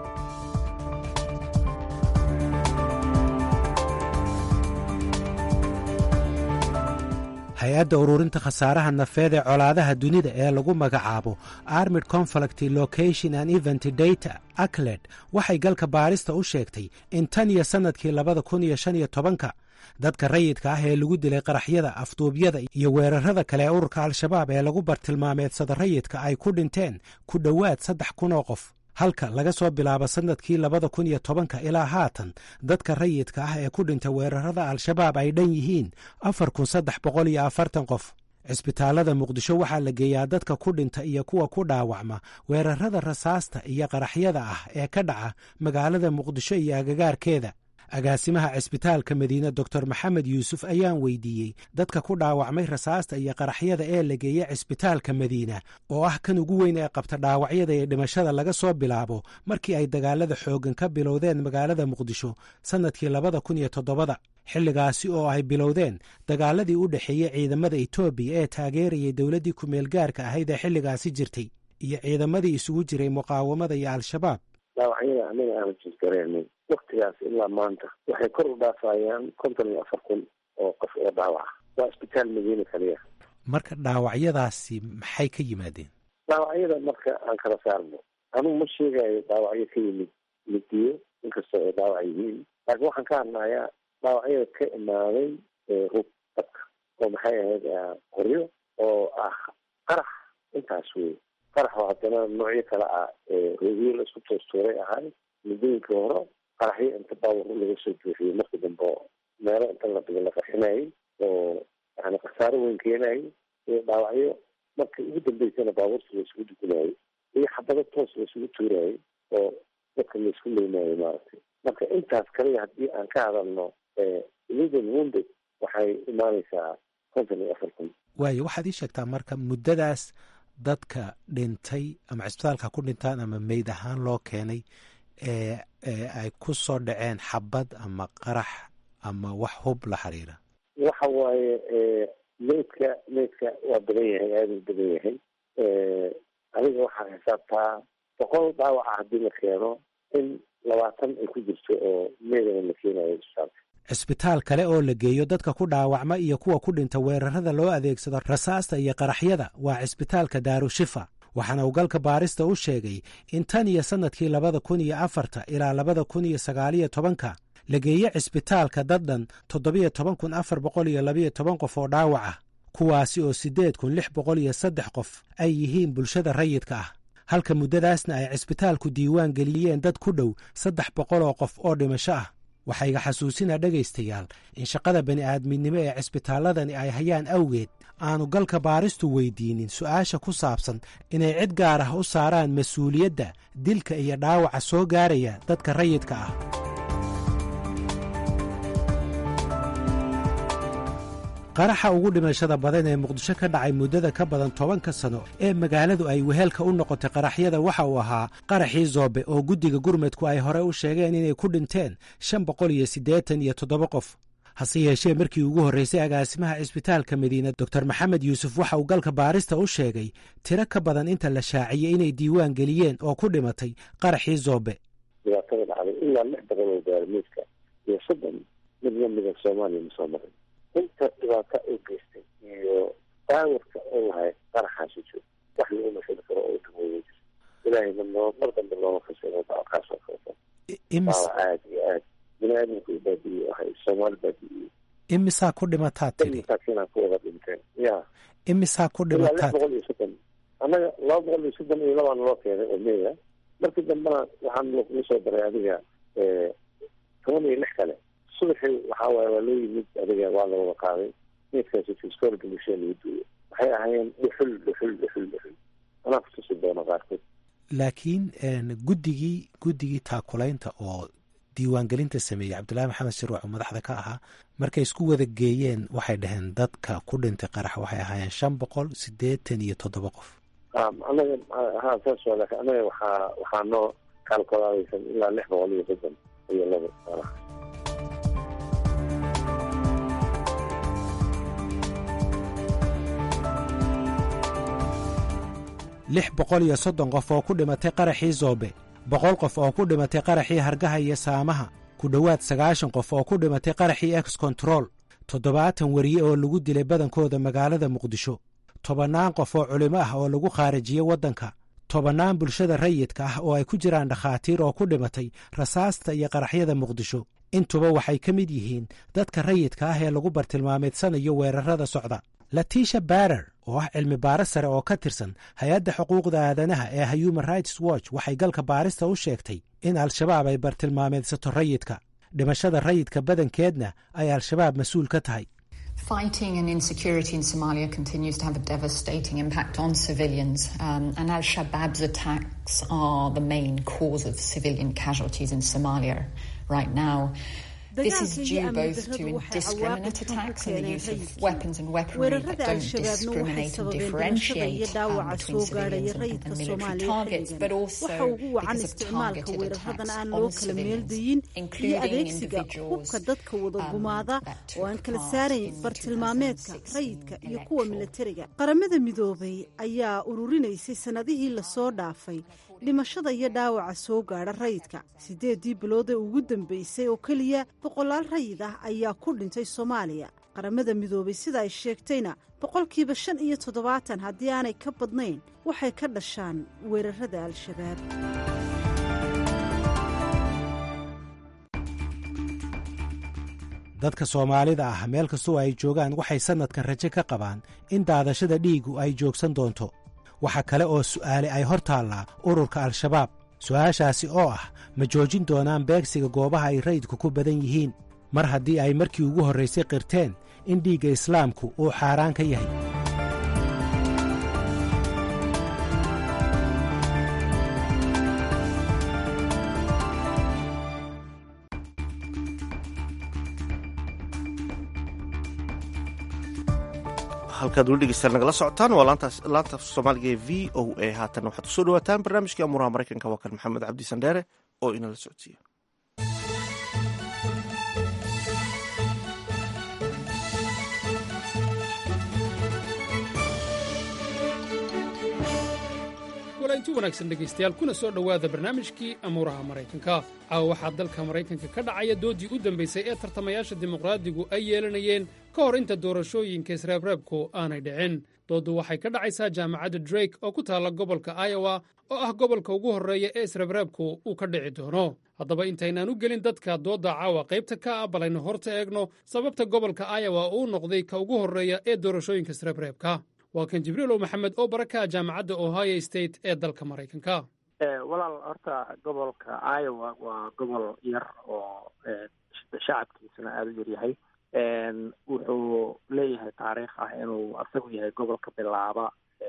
[SPEAKER 10] hay-adda ururinta khasaaraha nafeed ee colaadaha dunida ee lagu magacaabo armid conflict location and event data acled waxay galka baarista u sheegtay in tan iyo sannadkii labada kun iyo shan iyo tobanka dadka rayidka ah ee lagu dilay qaraxyada afduubyada iyo weerarada kale ee ururka al-shabaab ee lagu bartilmaameedsada rayidka ay ku dhinteen ku dhowaad saddex kun oo qof halka laga soo bilaabo sannadkii labada kun iyo tobanka ilaa haatan dadka rayidka ah ee ku dhinta weerarada al-shabaab ay dhan yihiin afar kun saddex boqol iyo afartan qof cisbitaalada muqdisho waxaa la geeyaa dadka ku dhinta iyo kuwa ku dhaawacma weerarada rasaasta iyo qaraxyada ah ee ka dhaca magaalada muqdisho iyo agagaarkeeda agaasimaha cisbitaalka madiine doctor maxamed yuusuf ayaan weydiiyey dadka ku dhaawacmay rasaasta iyo qaraxyada ee la geeya cisbitaalka madiina oo ah kan ugu weyn ee qabta dhaawacyada iyo dhimashada laga soo bilaabo markii ay dagaalada xooggan ka bilowdeen magaalada muqdisho sannadkii labada kun iyo toddobada xilligaasi oo ay bilowdeen dagaaladii u dhexeeyey ciidamada etoobiya ee taageerayay dowladdii ku-meelgaarka ahayd ee xilligaasi jirtay iyo ciidamadii isugu jiray muqaawamada iyo al-shabaab
[SPEAKER 13] dhaawacyada anaga aana jirgareenay waktigaas ilaa maanta waxay kor u dhaafayaan konton iyo afar kun oo qof oo dhaawaca waa isbitaal madiina kaliya
[SPEAKER 10] marka dhaawacyadaasi maxay ka yimaadeen
[SPEAKER 13] dhaawacyada marka aan kala saarno anugu ma sheegayo dhaawacyo ka yimid midiyo inkastoo ay dhaawac yihiin laakiin waxaan ka hadlayaa dhaawacyada ka imaaday hub dadka oo maxay ahayd qoryo oo ah qarax intaas wey qarax oo haddana noocyo kale ah rogiyo la isku toostuuray ahay muddooyinkii hore qaraxyo inta baawur laga soo buuxiyey marka dambe meelo inta la dhigo la qarxinayay oo yani khasaaro weyn keenayay iyo dhaawacyo marka ugu dambeysana baabuurta la isugu dugunayay iyo xabado toos la isugu tuurayay oo dadka la isku leynayay maaragtay marka intaas kaliya haddii aan ka hadalno illegal wounded waxay imaaneysaa konton iyo afar kun
[SPEAKER 10] waayo waxaad ii sheegtaa marka muddadaas dadka dhintay ama cisbitaalka ku dhintaan ama meyd ahaan loo keenay ee ay ku soo dhaceen xabad ama qarax ama wax hub la xiriira
[SPEAKER 13] waxa waaye meydka meydka waa badan yahay aada u badan yahay adiga waxaa xisaabtaa boqol dhaawaca haddii la keeno in labaatan ay ku jirto oo meydana la keenayo isbitaalka
[SPEAKER 10] cisbitaal kale oo la geeyo dadka ku dhaawacma iyo kuwa ku dhinta weerarada loo adeegsado rasaasta iyo qaraxyada waa cisbitaalka daarushifa waxaana uu galka baarista u sheegay in tan iyo sannadkii labada kun iyo afarta ilaa labada kun iyo sagaaliyo tobanka la geeye cisbitaalka daddhan toddobiyo toban kun afar boqol iyo labiyo toban qof oo dhaawac ah kuwaasi oo siddeed kun lix boqol iyo saddex qof ay yihiin bulshada rayidka ah halka muddadaasna ay cisbitaalku diiwaan geliyeen dad ku dhow saddex boqol oo qof oo dhimasho ah waxaa iga xasuusinaa dhegaystayaal in shaqada bani'aadminimo ee cisbitaalladani ay hayaan awgeed aanu galka baaristu weydiinin su'aasha ku saabsan inay cid gaar ah u saaraan mas-uuliyadda dilka iyo dhaawaca soo gaaraya dadka rayidka ah qaraxa ugu dhimashada badan ee muqdisho ka dhacay muddada ka badan tobanka sano ee magaaladu ay weheelka u noqotay qaraxyada waxa uu ahaa qaraxii zoobe oo guddiga gurmudku ay hore u sheegeen inay ku dhinteen shan boqol iyo siddeetan iyo toddoba qof hase yeeshee markii ugu horreysay agaasimaha cisbitaalka madiina doctor maxamed yuusuf waxa uu galka baarista u sheegay tiro ka badan inta la shaaciyey inay diiwaan geliyeen oo ku dhimatay qaraxii zoobe
[SPEAKER 13] dhibaatada dhacday ilaa lix boqol oo gaarimiidka iyo soddon mid lamida soomaaliya ma soo marin inta dhibaata u geystay iyo daawarka oo lahay qaraxaasi jiro wax lagu mashali karo oo dhimooya jir ilaahayna noo mar dambe looma fasiro dacakaas oo kaleto daawa aad iyo aad bini-aadamku baadiye ahay soomaali baadiye
[SPEAKER 10] imisaa ku dhimataa tiri
[SPEAKER 13] masaakiinaa ku wada dhinteen ya
[SPEAKER 10] imisaa ku
[SPEAKER 13] ilaa lix
[SPEAKER 10] dhimataa
[SPEAKER 13] boqol iyo soddon annaga laba boqol iyo soddon iyo labaan loo keenay oo meya markii dambena waxaan lagu soo daray adiga toban iyo lix kale subaxii waxaa waaye waa loo yimid adiga waa la wada qaaday meydkaasi fistoolka bulshada lagu duuyo waxay ahaayeen dhuxul dhuxul dhuxul dhuxul anaa kutusi doona qaarkood
[SPEAKER 10] laakiin guddigii guddigii taakulaynta oo diiwaangelinta sameeyey cabdullaahi maxamed shirwac oo madaxda ka ahaa markay isku wada geeyeen waxay dhaheen dadka ku dhintay qarax waxay ahaayeen shan boqol siddeetan iyo toddoba qof
[SPEAKER 13] anaga ha saas waa laakiin anaga waxaa waxaa noo kaalkolaadaysan ilaa lix boqol iyo soddon iyo laba qarax
[SPEAKER 10] lix boqol iyo soddon qof oo ku dhimatay qaraxii zoobe boqol qof oo ku dhimatay qaraxii hargaha iyo saamaha ku dhowaad sagaashan qof oo ku dhimatay qaraxii ex control toddobaatan weriye oo lagu dilay badankooda magaalada muqdisho tobannaan qof oo culimo ah oo lagu khaarijiyey waddanka tobannaan bulshada rayidka ah oo ay ku jiraan dhakhaatiir oo ku dhimatay rasaasta iyo qaraxyada muqdisho intuba waxay ka mid yihiin dadka rayidka ah ee lagu bartilmaameedsanayo weerarada socda latiisha barer oo ah cilmi baaris sare oo ka tirsan hay-adda xuquuqda aadanaha ee human rights watch waxay galka baarista u sheegtay in al-shabaab ay bartilmaameedsato rayidka dhimashada rayidka badankeedna ay al-shabaab mas-uul ka tahay
[SPEAKER 14] Fighting and insecurity in Somalia continues to have a devastating impact on civilians, um, and Al Shabaab's attacks are the main cause of civilian casualties in Somalia right now. This is due both to indiscriminate attacks and the use of weapons and weaponry that don't discriminate and differentiate um, between civilians and, and military targets, but also because of targeted attacks on civilians, including individuals
[SPEAKER 2] dadka wada gumaada oo aan kala saarayn bartilmaameedka rayidka iyo kuwa milatariga qaramada midoobay ayaa ururinaysay sannadihii lasoo dhaafay dhimashada iyo dhaawaca soo gaadha rayidka siddeeddii bilood ee ugu dambeysay oo keliya boqolaal rayid ah ayaa ku dhintay soomaaliya qaramada midoobay sida ay sheegtayna boqolkiiba shan iyo toddobaatan haddii aanay ka badnayn waxay ka dhashaan weerarada al-shabaab
[SPEAKER 10] dadka soomaalida ah meel kastoo ay joogaan waxay sannadkan rajo ka qabaan in daadashada dhiigu ay joogsan doonto waxa kale oo su'aale ay hor taallaa ururka al-shabaab su'aashaasi oo ah ma joojin doonaan beegsiga goobaha ay rayidku ku badan yihiin mar haddii ay markii ugu horraysay qirteen in dhiigga islaamku uu xaaraan ka yahay
[SPEAKER 1] halkaad weli dhegeystaan nagala socotaan waa laanta soomaaliga ee v o a haatan waxaad kusoo dhawaataan barnaamijkii amuuraha maraykanka waa kan maxamed cabdi sandheere oo inala socodsiiya
[SPEAKER 15] inti wanaagsan dhegaystayaal kuna soo dhowaada barnaamijkii amuuraha maraykanka caawa waxaa dalka maraykanka ka dhacaya doodii u dambaysay ee tartamayaasha dimuqraadigu ay yeelanayeen ka hor inta doorashooyinka isreebreebku aanay dhicin dooddu waxay ka dhacaysaa jaamacadda drake oo ku taalla gobolka iowa oo ah gobolka ugu horreeya ee isreebreebku uu ka dhici doono haddaba intaynaan u gelin dadka doodda caawa qaybta ka ah balaynu horta eegno sababta gobolka iowa uu noqday ka ugu horreeya ee doorashooyinka isreebreebka waa kan jibriilow maxamed oo baraka jaamacadda ohio state ee dalka maraykanka
[SPEAKER 16] walaal horta gobolka iowa waa gobol yar oo shacabkiisuna aada u yaryahay wuxuu leeyahay taariikh ah inuu asagu yahay gobolka bilaaba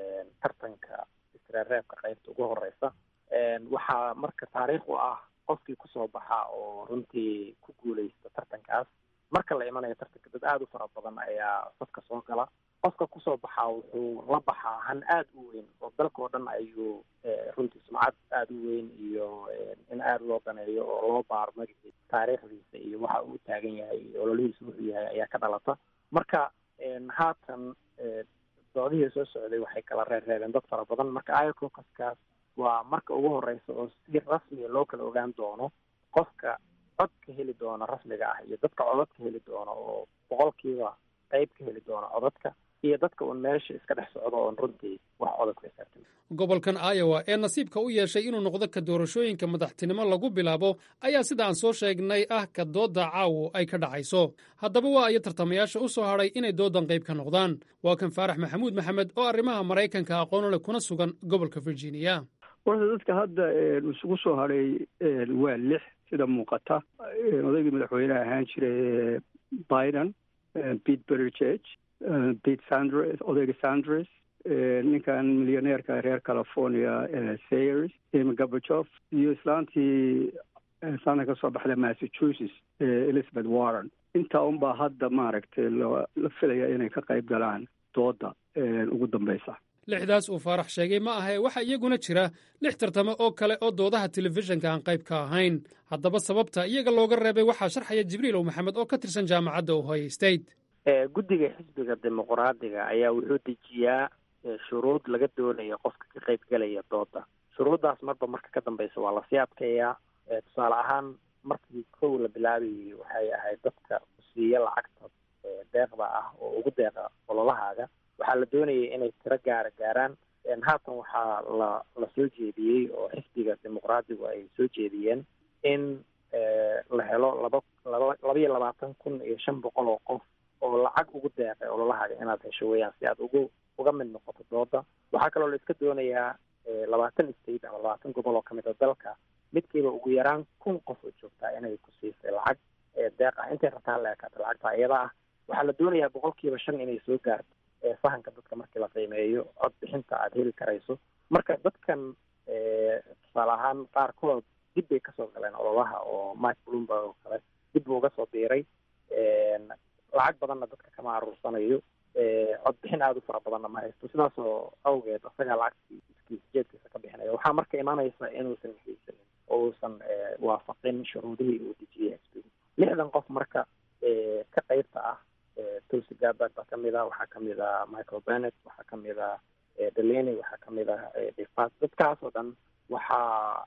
[SPEAKER 16] tartanka isreereebka qaybta ugu horeysa waxaa marka taariikh u ah qofkii kusoo baxa oo runtii ku guuleysta tartankaas marka la imanayo tartanka dad aada u fara badan ayaa safka soo gala qofka kusoo baxaa wuxuu la baxaa han aada u weyn oo dalkao dhan ayuu runtii sumcad aada u weyn iyo in aada loo daneeyo oo loo baaro magaciisa taariikhdiisa iyo waxa uu taagan yahay ololihiisa wuxuu yahay ayaa ka dhalata marka haatan doodihii soo socday waxay kala reerreebeen dad fara badan marka iococaskaas waa marka ugu horeysa oo si rasmiya loo kala ogaan doono qofka cod ka heli doona rasmiga ah iyo dadka codad ka heli doona oo boqolkiiba qayb ka heli doona codadka iyo dadka uun meesha iska dhex socdo oon runtii wax codad ku xisaabtan
[SPEAKER 15] gobolkan iowa ee nasiibka u yeeshay inuu noqdo ka doorashooyinka madaxtinimo lagu bilaabo ayaa sida aan soo sheegnay ah ka doodda caawo ay ka dhacayso haddaba waa iyo tartamayaasha u soo hadhay inay doodan qayb ka noqdaan waa kan faarax maxamuud maxamed oo arrimaha maraykanka aqoon leh kuna sugan gobolka virginia
[SPEAKER 17] horta dadka hadda isugu soo hadhay waa lix sida muuqata odaygii madaxweyneha ahaan jiray biden pete buttigieg pete sanders odayga sanders ninkan milyaneerka reer california sayers amy gabajof iyo islaantii saana ka soo baxda massachusetts elizabeth warren intaa unbaa hadda maaragtay la filaya inay ka qayb galaan dooda ugu dambeysa
[SPEAKER 15] lixdaas uu faarax sheegay ma ahe waxaa iyaguna jira lix tartamo oo kale oo doodaha telefishinka aan qayb ka ahayn haddaba sababta iyaga looga reebay waxaa sharxaya jibriilow maxamed oo ka tirsan jaamacadda ohio state
[SPEAKER 16] guddiga xisbiga dimuqraadiga ayaa wuxuu dejiyaa shuruud laga doonayo qofka ka qayb gelaya dooda shuruuddaas marba marka ka dambeysa waa lasii adkeeyaa tusaale ahaan markii kow la bilaabayay waxay ahayd dadka siiya lacagta deeqda ah oo ugu deeqa ololahaaga waxaa la doonayay inay tiro gaara gaaraan haatan waxaa la la soo jeediyey oo xisbiga dimuqraadigu ay soo jeediyeen in la helo laba laba labaiyo labaatan kun iyo shan boqol oo qof oo lacag ugu deeqay ololahaaga inaad hesho weeyaan si aad ugu uga mid noqoto dooda waxaa kaloo la iska doonayaa labaatan state ama labaatan gobol oo kamid a dalka midkiiba ugu yaraan kun qof oo joogtaa inay ku siisay lacag deeq ah intay rabtaan la ekaata lacagta iyada ah waxaa la doonayaa boqolkiiba shan inay soo gaarto fahanka dadka markii la qiimeeyo cod bixinta aada heli karayso marka dadkan tusaale ahaan qaarkood dib bay kasoo galeen ololaha oo mike bloomberg oo kale dib buu uga soo biiray lacag badanna dadka kama aruursanayo cod bixin aada u fara badanna ma haysto sidaasoo awgeed isagaa lacagtii iskiisa jeedkiisa ka bixinaya waxaa marka imaanaysa inuusan haysanin oo uusan waafaqin shuruudihii uu dejiyey xisbigu lixdan qof marka ka qeybta ah tulsi gabbard baa kamid ah waxaa kamid ah michael bennett waxaa kamid ah delaney waxaa kamid ah defas dadkaas oo dhan waxa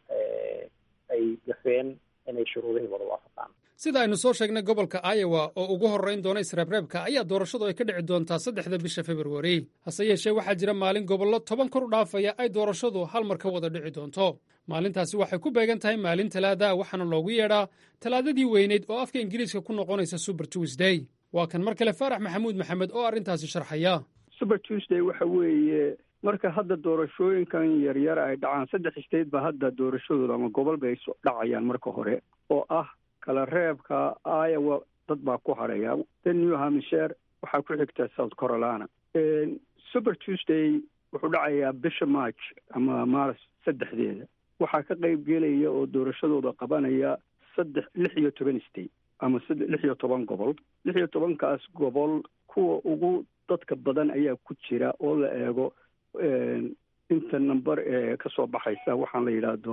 [SPEAKER 16] ay gafeen inay shuruudihii wada waafaqaan
[SPEAKER 15] sida aynu soo sheegnay gobolka iowa oo ugu horrayn doona isreebreebka ayaa doorashadu ay ka dhici doontaa saddexda bisha februari hase yeeshee waxaa jira maalin gobollo toban kor u dhaafaya ay doorashadu hal mar ka wada dhici doonto maalintaasi waxay ku beegan tahay maalin talaada waxaana loogu yeedhaa talaadadii weyneyd oo afka ingiriiska ku noqonaysa super tuesday waa kan mar kale faarax maxamuud maxamed oo arrintaasi sharxaya
[SPEAKER 17] super tuesday waxa weeye marka hadda doorashooyinkan yaryar ay dhacaan saddex state ba hadda doorashadooda ama gobol bay dhacayaan marka hore oo ah kala reebka iowa dad baa ku hadhaya the new hampshire waxaa ku xigta south carolina super tuesday wuxuu dhacayaa bisha march ama maaris saddexdeeda waxaa ka qayb gelaya oo doorashadooda qabanaya saddex lix iyo toban state ama lix iyo toban gobol lix iyo tobankaas gobol kuwa ugu dadka badan ayaa ku jira oo la eego inta number ee kasoo baxaysa waxaan la yidhaahdo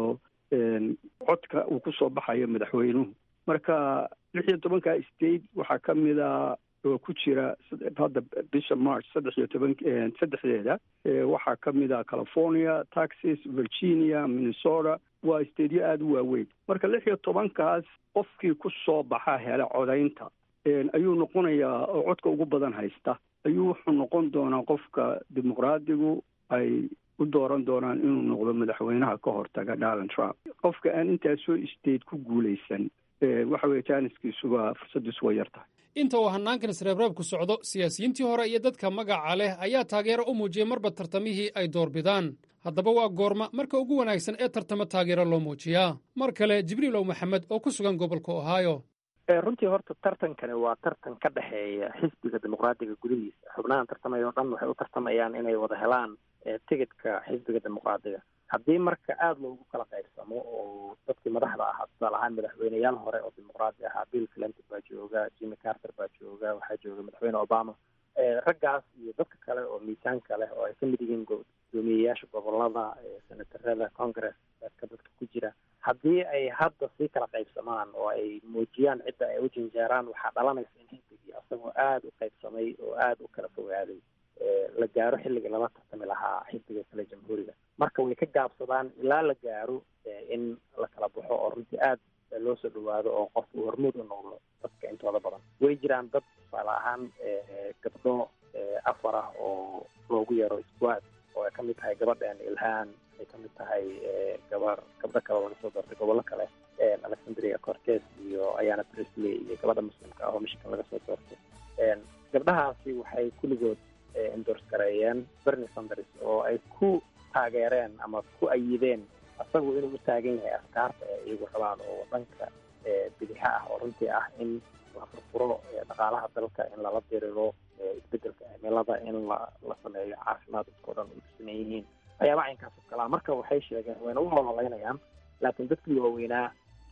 [SPEAKER 17] codka uu kusoo baxayo madaxweynuhu marka lix iyo tobanka state waxaa ka mida oo ku jira hadda bisha march saddex iyo toban saddexdeeda waxaa ka mid a california texas virginia minnesota waa stateyo aada u waaweyn marka lix iyo tobankaas qofkii ku soo baxa hela codaynta ayuu noqonayaa oo codka ugu badan haysta ayuu wuxuu noqon doonaa qofka dimuqraadigu ay u dooran doonaan inuu noqdo madaxweynaha ka hortaga donald trump qofka aan intaasoo state ku guulaysan waxa weye jaaniskiisuba fursadiisu way yar tahay
[SPEAKER 15] inta uu hanaankan isreebreebku socdo siyaasiyiintii hore iyo dadka magaca leh ayaa taageero u muujiyey marba tartamihii ay doorbidaan haddaba waa goorma marka ugu wanaagsan ee tartamo taageero loo muujiyaa mar kale jibriilow maxamed oo ku sugan gobolka ohio
[SPEAKER 16] runtii horta tartankani waa tartan ka dhexeeya xisbiga dimuqraadiga gudihiisa xubnahan tartamaya o dhan waxay u tartamayaan inay wada helaan tigidhka xisbiga dimuqraadiga haddii marka aada loogu kala qaybsamo oo dadkii madaxda ahaa tusaale ahaan madaxweyneyaal hore oo dimuqraadi ahaa bill clinton baa jooga jimmy carter baa jooga waxaa jooga madaxweyne obama raggaas iyo dadka kale oo miisaanka leh oo ay ka mid yihiin gudoomiyeyaasha gobolada senatarada congress ka dadka ku jira haddii ay hadda sii kala qaybsamaan oo ay muujiyaan cidda ay u janjeeraan waxaa dhalanaysa in xisbigii asagoo aada u qaybsamay oo aada u kala fogaaday la gaaro xilligii lala tartami lahaa xisbiga kale jamhuuriga marka way ka gaabsadaan ilaa la gaaro in la kala baxo oo runtii aad loo soo dhawaado oo qofku hormuud u noqdo dadka intooda badan way jiraan dad tusaale ahaan gabdho afar ah oo loogu yeero squad oo ay ka mid tahay gabadhan ilhaan ay ka mid tahay gabar gabdho kale laga soo doortay gobollo kale alexandria cortes iyo ayana presley iyo gabadha muslimka ah oo michigan laga soo doortay gabdhahaasi waxay kulligood endors gareeyeen bernie sanders oo ay ku taageereen ama ku ayideen asagu inuu u taagan yahay afkaarta ee iyagu rabaan oo dhanka bidixa ah oo runtii ah in la furfuro dhaqaalaha dalka in lala diriro isbedelka cimilada in la la sameeyo caafimaad dadkao dhan u tusanan yihiin waxyaaba caynkaas oo kalaa marka waxay sheegeen wayna u ololeynayaan laakiin dadkii waaweynaa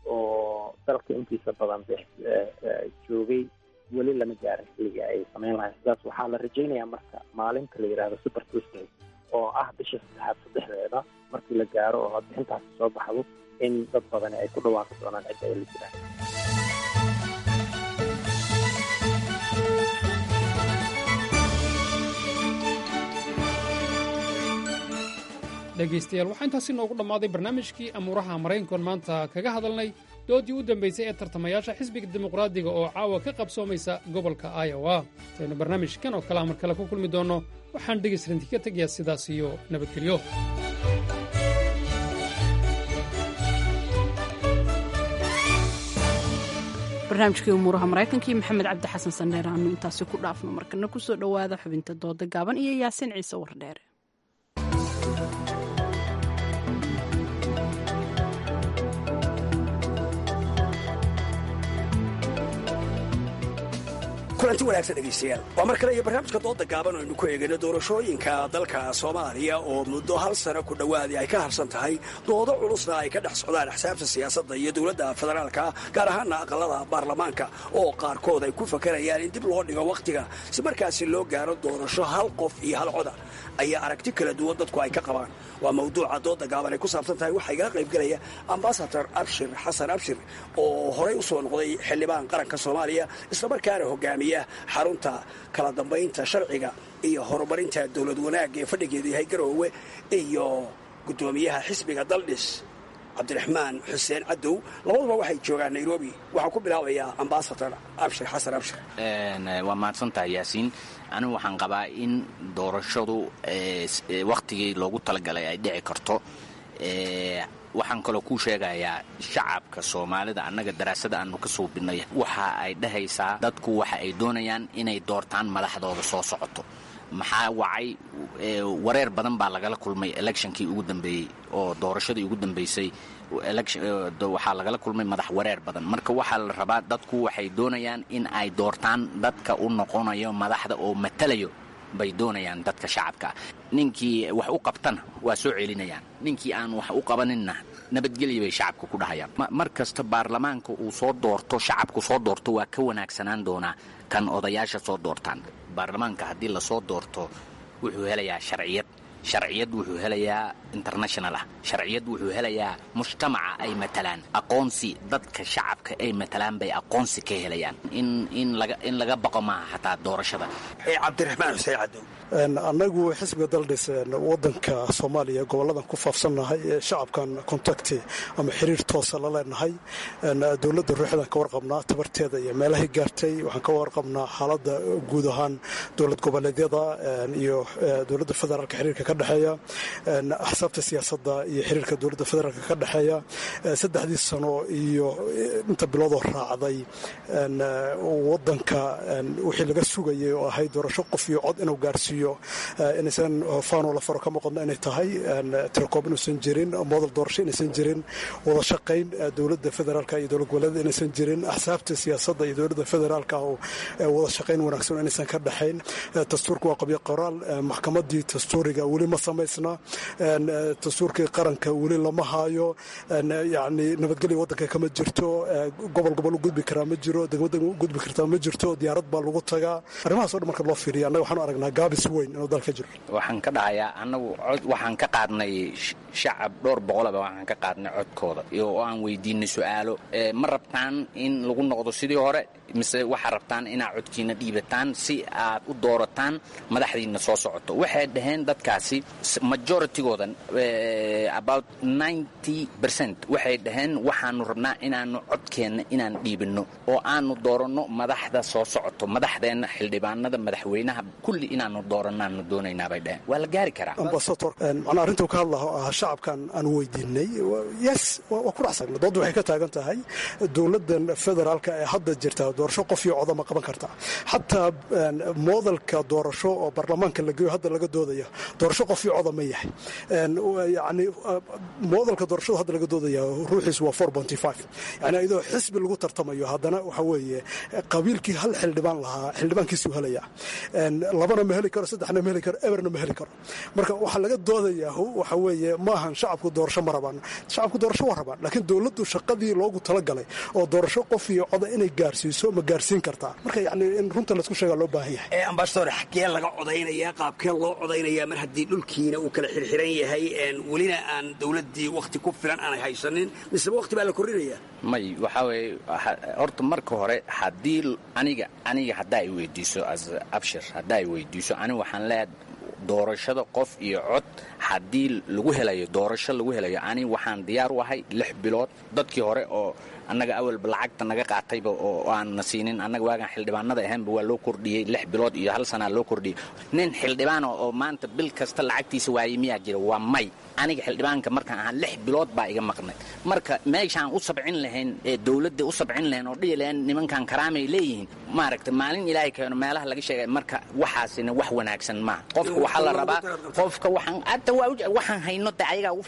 [SPEAKER 16] oo dalka intiisa badan joogay weli lama gaarin xilliga ay samayn lahayn sidaas waxaa la rajaynayaa marka maalinta la yidhaahdo super tuesday oo ah bisha saddexaad saddexdeeda markii la gaaro oo codbixintaasi soo baxdo in dad badani ay ku dhawaaqi doonaan cidda ay la jiraan
[SPEAKER 15] dhegaystayaal waxaa intaasi noogu dhammaaday barnaamijkii amuuraha maraykankoon maanta kaga hadalnay doodii u dambaysay ee tartamayaasha xisbiga dimuqraadiga oo caawa ka qabsoomaysa gobolka iowa intaynu barnaamijkan oo kalea mar kale ku kulmi doonno waxaan dhegaysranti ka tegayaa sidaas iyo nabadgelyo
[SPEAKER 2] barnaamijkii umuuraha maraykanka iyo maxamed cabdi xasan sandheer aanu intaasi ku dhaafno markana kusoo dhowaada xubinta dooda gaaban iyo yaasiin ciise wardheere
[SPEAKER 18] kulanti wanaagsan dhegaystayaal waa mar kale iyo barnaamijka dooda gaaban aynu ku eegayno doorashooyinka dalka soomaaliya oo muddo hal sano ku dhowaadii ay ka harsan tahay doodo culusna ay ka dhex socdaan axsaabta siyaasadda iyo dowladda federaalka gaar ahaana aqalada baarlamaanka oo qaarkood ay ku fakarayaan in dib loo dhigo wakhtiga si markaasi loo gaaro doorasho hal qof iyo hal coda ayaa aragti kala duwan dadku ay ka qabaan waa mawduuca dooda gaaban ay ku saabsan tahay waxaa igala qaybgelaya ambasador abshir xasan abshir oo horey u soo noqday xildhibaan qaranka soomaaliya islamarkaana hogaamiya xarunta kala dambaynta sharciga iyo horumarinta dowlad wanaagga ee fadhigeedu yahay garoowe iyo guddoomiyaha xisbiga daldhis cabdiraxmaan xuseen cadow labaduba waxay joogaan nairobi waxaan ku bilaabayaa ambasador abshir xasan abshir
[SPEAKER 19] waa mahadsantahay yaasiin anigu waxaan qabaa in doorashadu wakhtigii loogu talagalay ay dhici karto waxaan kaloo kuu sheegayaa shacabka soomaalida annaga daraasada aanu ka suubinay waxa ay dhahaysaa dadku waxa ay doonayaan inay doortaan madaxdooda soo socoto maxaa wacay wareer badan baa lagala kulmay electionkii ugu dambeeyey oo doorashadii ugu dambeysay waxaa lagala kulmay madax wareer badan marka waxaa la rabaa dadku waxay doonayaan in ay doortaan dadka u noqonayo madaxda oo matalayo bay doonayaan dadka shacabka ninkii wax u qabtana waa soo celinayaan ninkii aan wax u qabaninna nabadgelya bay shacabka ku dhahayaan mar kasta baarlamaanka uu soo doorto shacabku soo doorto waa ka wanaagsanaan doonaa kan odayaasha soo doortaan baarlamaanka haddii lasoo doorto wuxuu helayaa sharciyad sharciyad wuxuu helayaa international ah sharciyad wuxuu helayaa mujtamaca ay matalaan aqoonsi dadka shacabka ay matalaan bay aqoonsi ka helayaan in in laga in laga baqo maaha xataa doorashada
[SPEAKER 18] cabdiraxmaan xuseen cadow
[SPEAKER 20] annagu xisbiga daldhis wadanka soomaaliya goboladan ku faafsannahay ee shacabkan contacti ama xiriir toosa la leenahay dowladda ruuxdaan ka warqabnaa tabarteeda iyo meelahay gaartay waxaan ka warqabnaa xaaladda guud ahaan dowlad goboleedyada iyo dowladda federaalka xiriirka ka dhexeeya axsaabta siyaasadda iyo xiriirka dowladda federaalka ka dhexeeya saddexdii sano iyo inta biloodoo raacday wadanka wixii laga sugayay oo ahay doorasho qof iyo cod inuu gaarsiiyo inaysan faanoo la faro ka muuqadno inay tahay tirkoob inuusan jirin modal doorasho inaysan jirin wada shaqayn dowladda federaalka iyo dowlad goboleeda inaysan jirin axsaabta siyaasadda iyo dowladda federaalka oo wada shaqayn wanaagsan inaysan ka dhexayn dastuurka waa qabyo qoraal maxkamadii dastuuriga weli ma samaysna dastuurkii qaranka weli lama haayo yani nabadgelya wadanka kama jirto gobol gobol u gudbi karaa ma jiro degmada gudbi kartaa ma jirto diyaarad baa lagu tagaa arrimahaas o dhan marka loo fiiriya annaga waxaanu aragnaa gaabis weyn inuu dalka jiro
[SPEAKER 19] waxaan ka dhahayaa annagu cod waxaan ka qaadnay shacab dhowr boqolaba waxaan ka qaadnay codkooda oo aan weydiinay su-aalo ma rabtaan in lagu noqdo sidii hore mise waxaa rabtaan inaad codkiina dhiibataan si aad u doorataan madaxdiina soo socoto waxay dhaheen dadkaasi majoritygooda about ninety percent waxay dhaheen waxaanu rabnaa inaanu codkeenna inaan dhiibinno oo aanu dooranno madaxda soo socoto madaxdeenna xildhibaanada madaxweynaha kulli inaanu doorannaanu doonaynaa bay dhaheen waa la gaari karaa
[SPEAKER 20] ambasador macnaa arrintuu ka hadlaha oo ah shacabkan aan weydiinay yes waa ku dhacsagna doodda waxay ka taagan tahay dowladdan federaalka ee hadda jirta doorasho qof iyo coda ma qaban karta xataa moodalka doorasho oo baarlamaanka la geeyo hadda laga doodaya doorasho qof iyo coda ma yahay yani moodalka doorashada hadda laga doodaya ruuxiisu waa four bonty five yani iyadoo xisbi lagu tartamayo haddana waxa weeye qabiilkii hal xildhibaan lahaa xildhibaankiisuu helaya labana ma heli karo saddexna ma heli karo eberna ma heli karo marka waxaa laga doodayaa waxa weeye maahan shacabku doorasho ma rabaan shacabku doorasho waa rabaan laakiin dowladdu shaqadii loogu talagalay oo doorasho qof iyo coda inay gaarsiiso ma gaarsiin kartaa marka yani in runta laysku sheegaa loo baahan yahay
[SPEAKER 18] ambasador xaggee laga codaynayaa qaabkee loo codaynayaa mar haddii dhulkiina uu kala xirxiran yahay welina aan dowladdii wakhti ku filan aanay haysanin miseba wakhti baa la kordhinayaa
[SPEAKER 19] may waxaa weeye horta marka hore haddii aniga aniga haddaa i weydiiso as abshir haddaa i weydiiso aniga waxaan leeyahay doorashada qof iyo cod haddii lagu helayo doorasho lagu helayo ani waxaan diyaar u ahay lix bilood dadkii hore oo annaga awalba lacagta naga qaatayba oo aanna siinin annaga waagaan xildhibaanada ahaanba waa loo kordhiyey lix bilood iyo hal sanaa loo kordhiyey nin xildhibaana oo maanta bil kasta lacagtiisa waayey miyaa jira waa may aniga xildhibaanka markaan ahaa lix bilood baa iga maqnay marka meeshaan u sabcin lahayn ee dowladda u sabcin lahayn oo dhihi lahayn nimankan karaamay leeyihiin maaragta maalin ilaahay keeno meelaha laga sheegay marka waxaasina wax wanaagsan maaha qofka waxaa la rabaa qofka waxaan hadda waa waxaan hayno de ayagaa ugu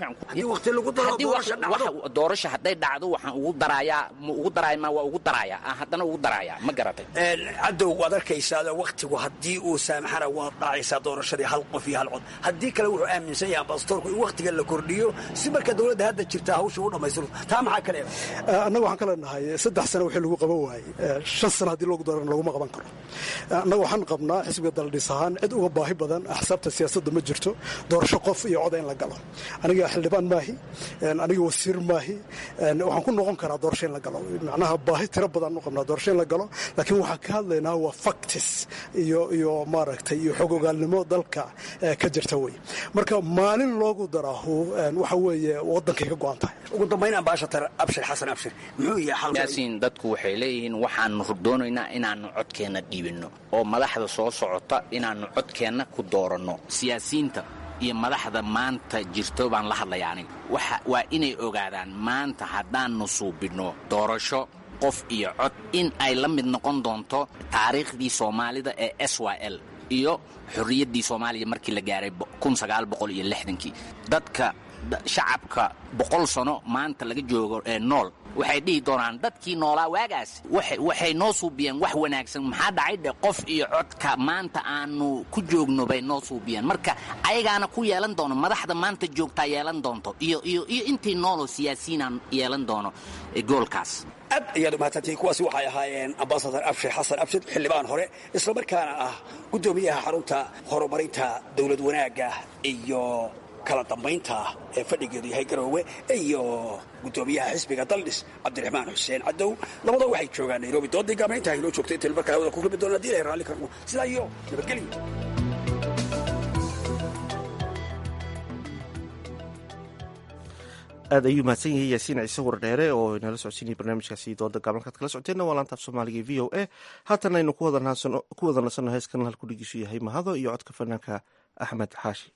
[SPEAKER 19] fiican doorasho hadday dhacdo waxaan ugu daraayaa ma ugu daraaya ma waa ugu daraayaa haddana ugu daraayaa ma garatay
[SPEAKER 18] cadow waad arkaysaa wakhtigu haddii uu saamaxana waad dhacaysaa doorashadii hal qof iyo hal cod haddii kale wuxuu aaminsan yahay ambasadorku in wakhtiga la kordhiyo si marka dowladda hadda jirta hawsha u dhammaystirto taa maxaa kale
[SPEAKER 20] annaga waxaan ka leenahay saddex sano wixii lagu qaban waayey shan sano haddii loogu daran laguma qaban karo annaga waxaan qabnaa xisbiga daldhis ahaan cid uga baahi badan axsaabta siyaasadda ma jirto doorasho qof iyo coda in la galo aniga xildhibaan maahi aniga wasiir maahi waxaan ku noqon karaa doorasho in la galo macnaha baahi tiro badan u qabnaa doorasho in la galo laakiin waxaan ka hadlaynaa waa factis iyo iyo maaragtay iyo xog ogaalnimo dalka ka jirta wey marka maalin loogu daraahu waxa weeye waddankay ka go-an tahay
[SPEAKER 18] ugu dambayn ambaashatar abshir xasan abshir muxuu yahay
[SPEAKER 19] yaasiin dadku waxay leeyihiin waxaanu doonaynaa inaannu codkeenna dhiibinno oo madaxda soo socota inaannu codkeenna ku dooranno siyaasiyiinta iyo madaxda maanta jirto baan la hadlaya aniga waa inay ogaadaan maanta haddaannu suubinno doorasho qof iyo cod in ay la mid noqon doonto taariikhdii soomaalida ee s y l iyo xorriyaddii soomaaliya markii la gaaray kii dadka shacabka boqol sano maanta laga joogo ee nool waxay dhihi doonaan dadkii noolaa waagaas waxay noo suubiyeen wax wanaagsan maxaa dhacay dhe qof iyo codka maanta aanu ku joogno bay noo suubiyeen marka ayagaana ku yeelan doono madaxda maanta joogtaa yeelan doonto iyo iyo iyo intii nooloo siyaasiyiinaan yeelan doono goolkaas
[SPEAKER 18] aad ayaad u mahadsantihiin kuwaasi waxay ahaayeen ambasadar abshir xasan abshir xildhibaan hore islamarkaana ah guddoomiyaha xarunta horumarinta dowlad wanaagga iyo kala dambaynta ee fadhigeedu yahay garoowe iyo guddoomiyaha xisbiga daldhis cabdiraxmaan xuseen cadow labadoo waxay joogaan nairobi doodii gaabna intaa inoo joogto inta markaa hawada ku kulmi doona hadii ilahay raalli karno sidaa iyo nabadgelyo
[SPEAKER 1] aad ayuu mahadsan yahay yaasiin ciise wardheere oo inala socodsiinaya barnaamijkaasi dooda gaabankaad kala socoteenna waa laantaaf soomaaliga v o a haatan aynu ku wada nasanno heeskan halku dhigiisu yahay mahado iyo codka fanaanka axmed xaashi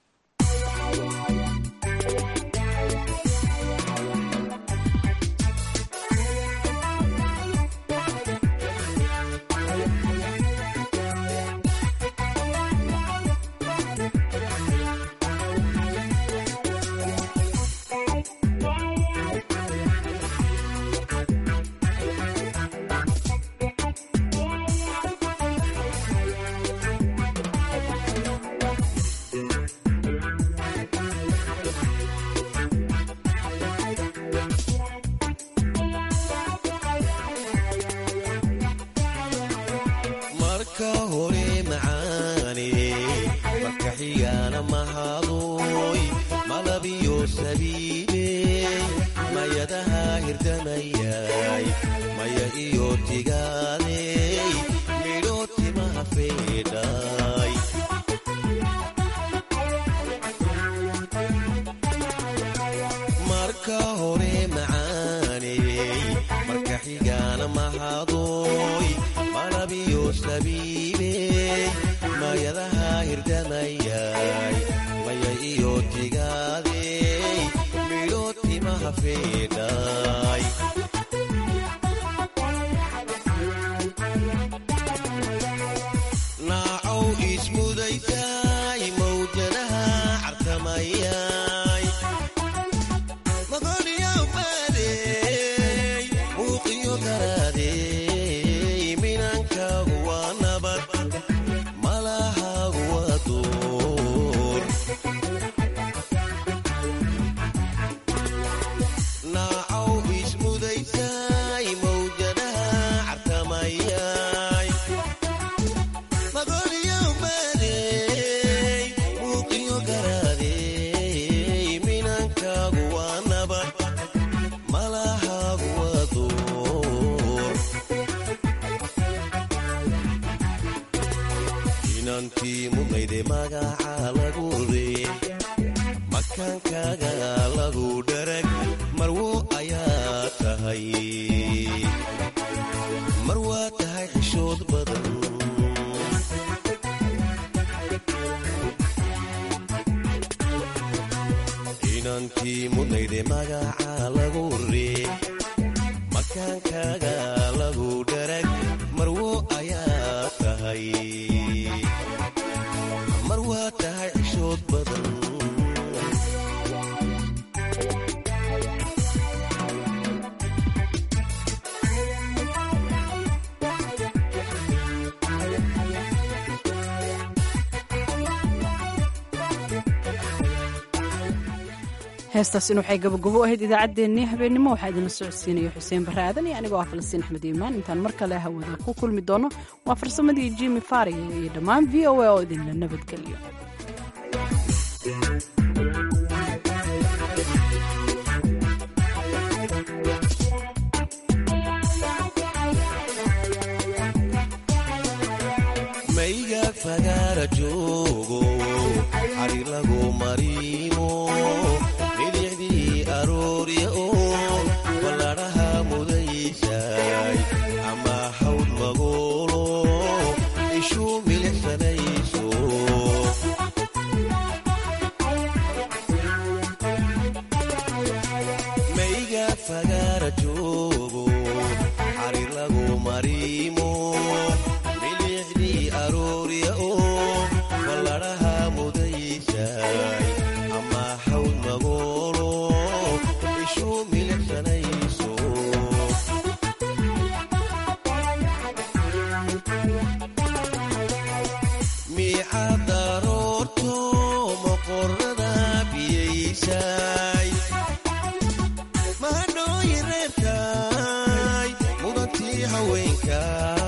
[SPEAKER 2] heestaasina waxay gabagabo ahayd idaacaddeenii habeennimo waxaa idinla socodsiinaya xuseen barre aadan iyo anigoo ah falastiin axmed iimaan intaan mar kale hawada ku kulmi doono waa farsamadii jimi faariga iyo dhammaan v o a oo idinla nabadgeliyo
[SPEAKER 21] aroorya oo baladhaha mudaysaay ama haweenka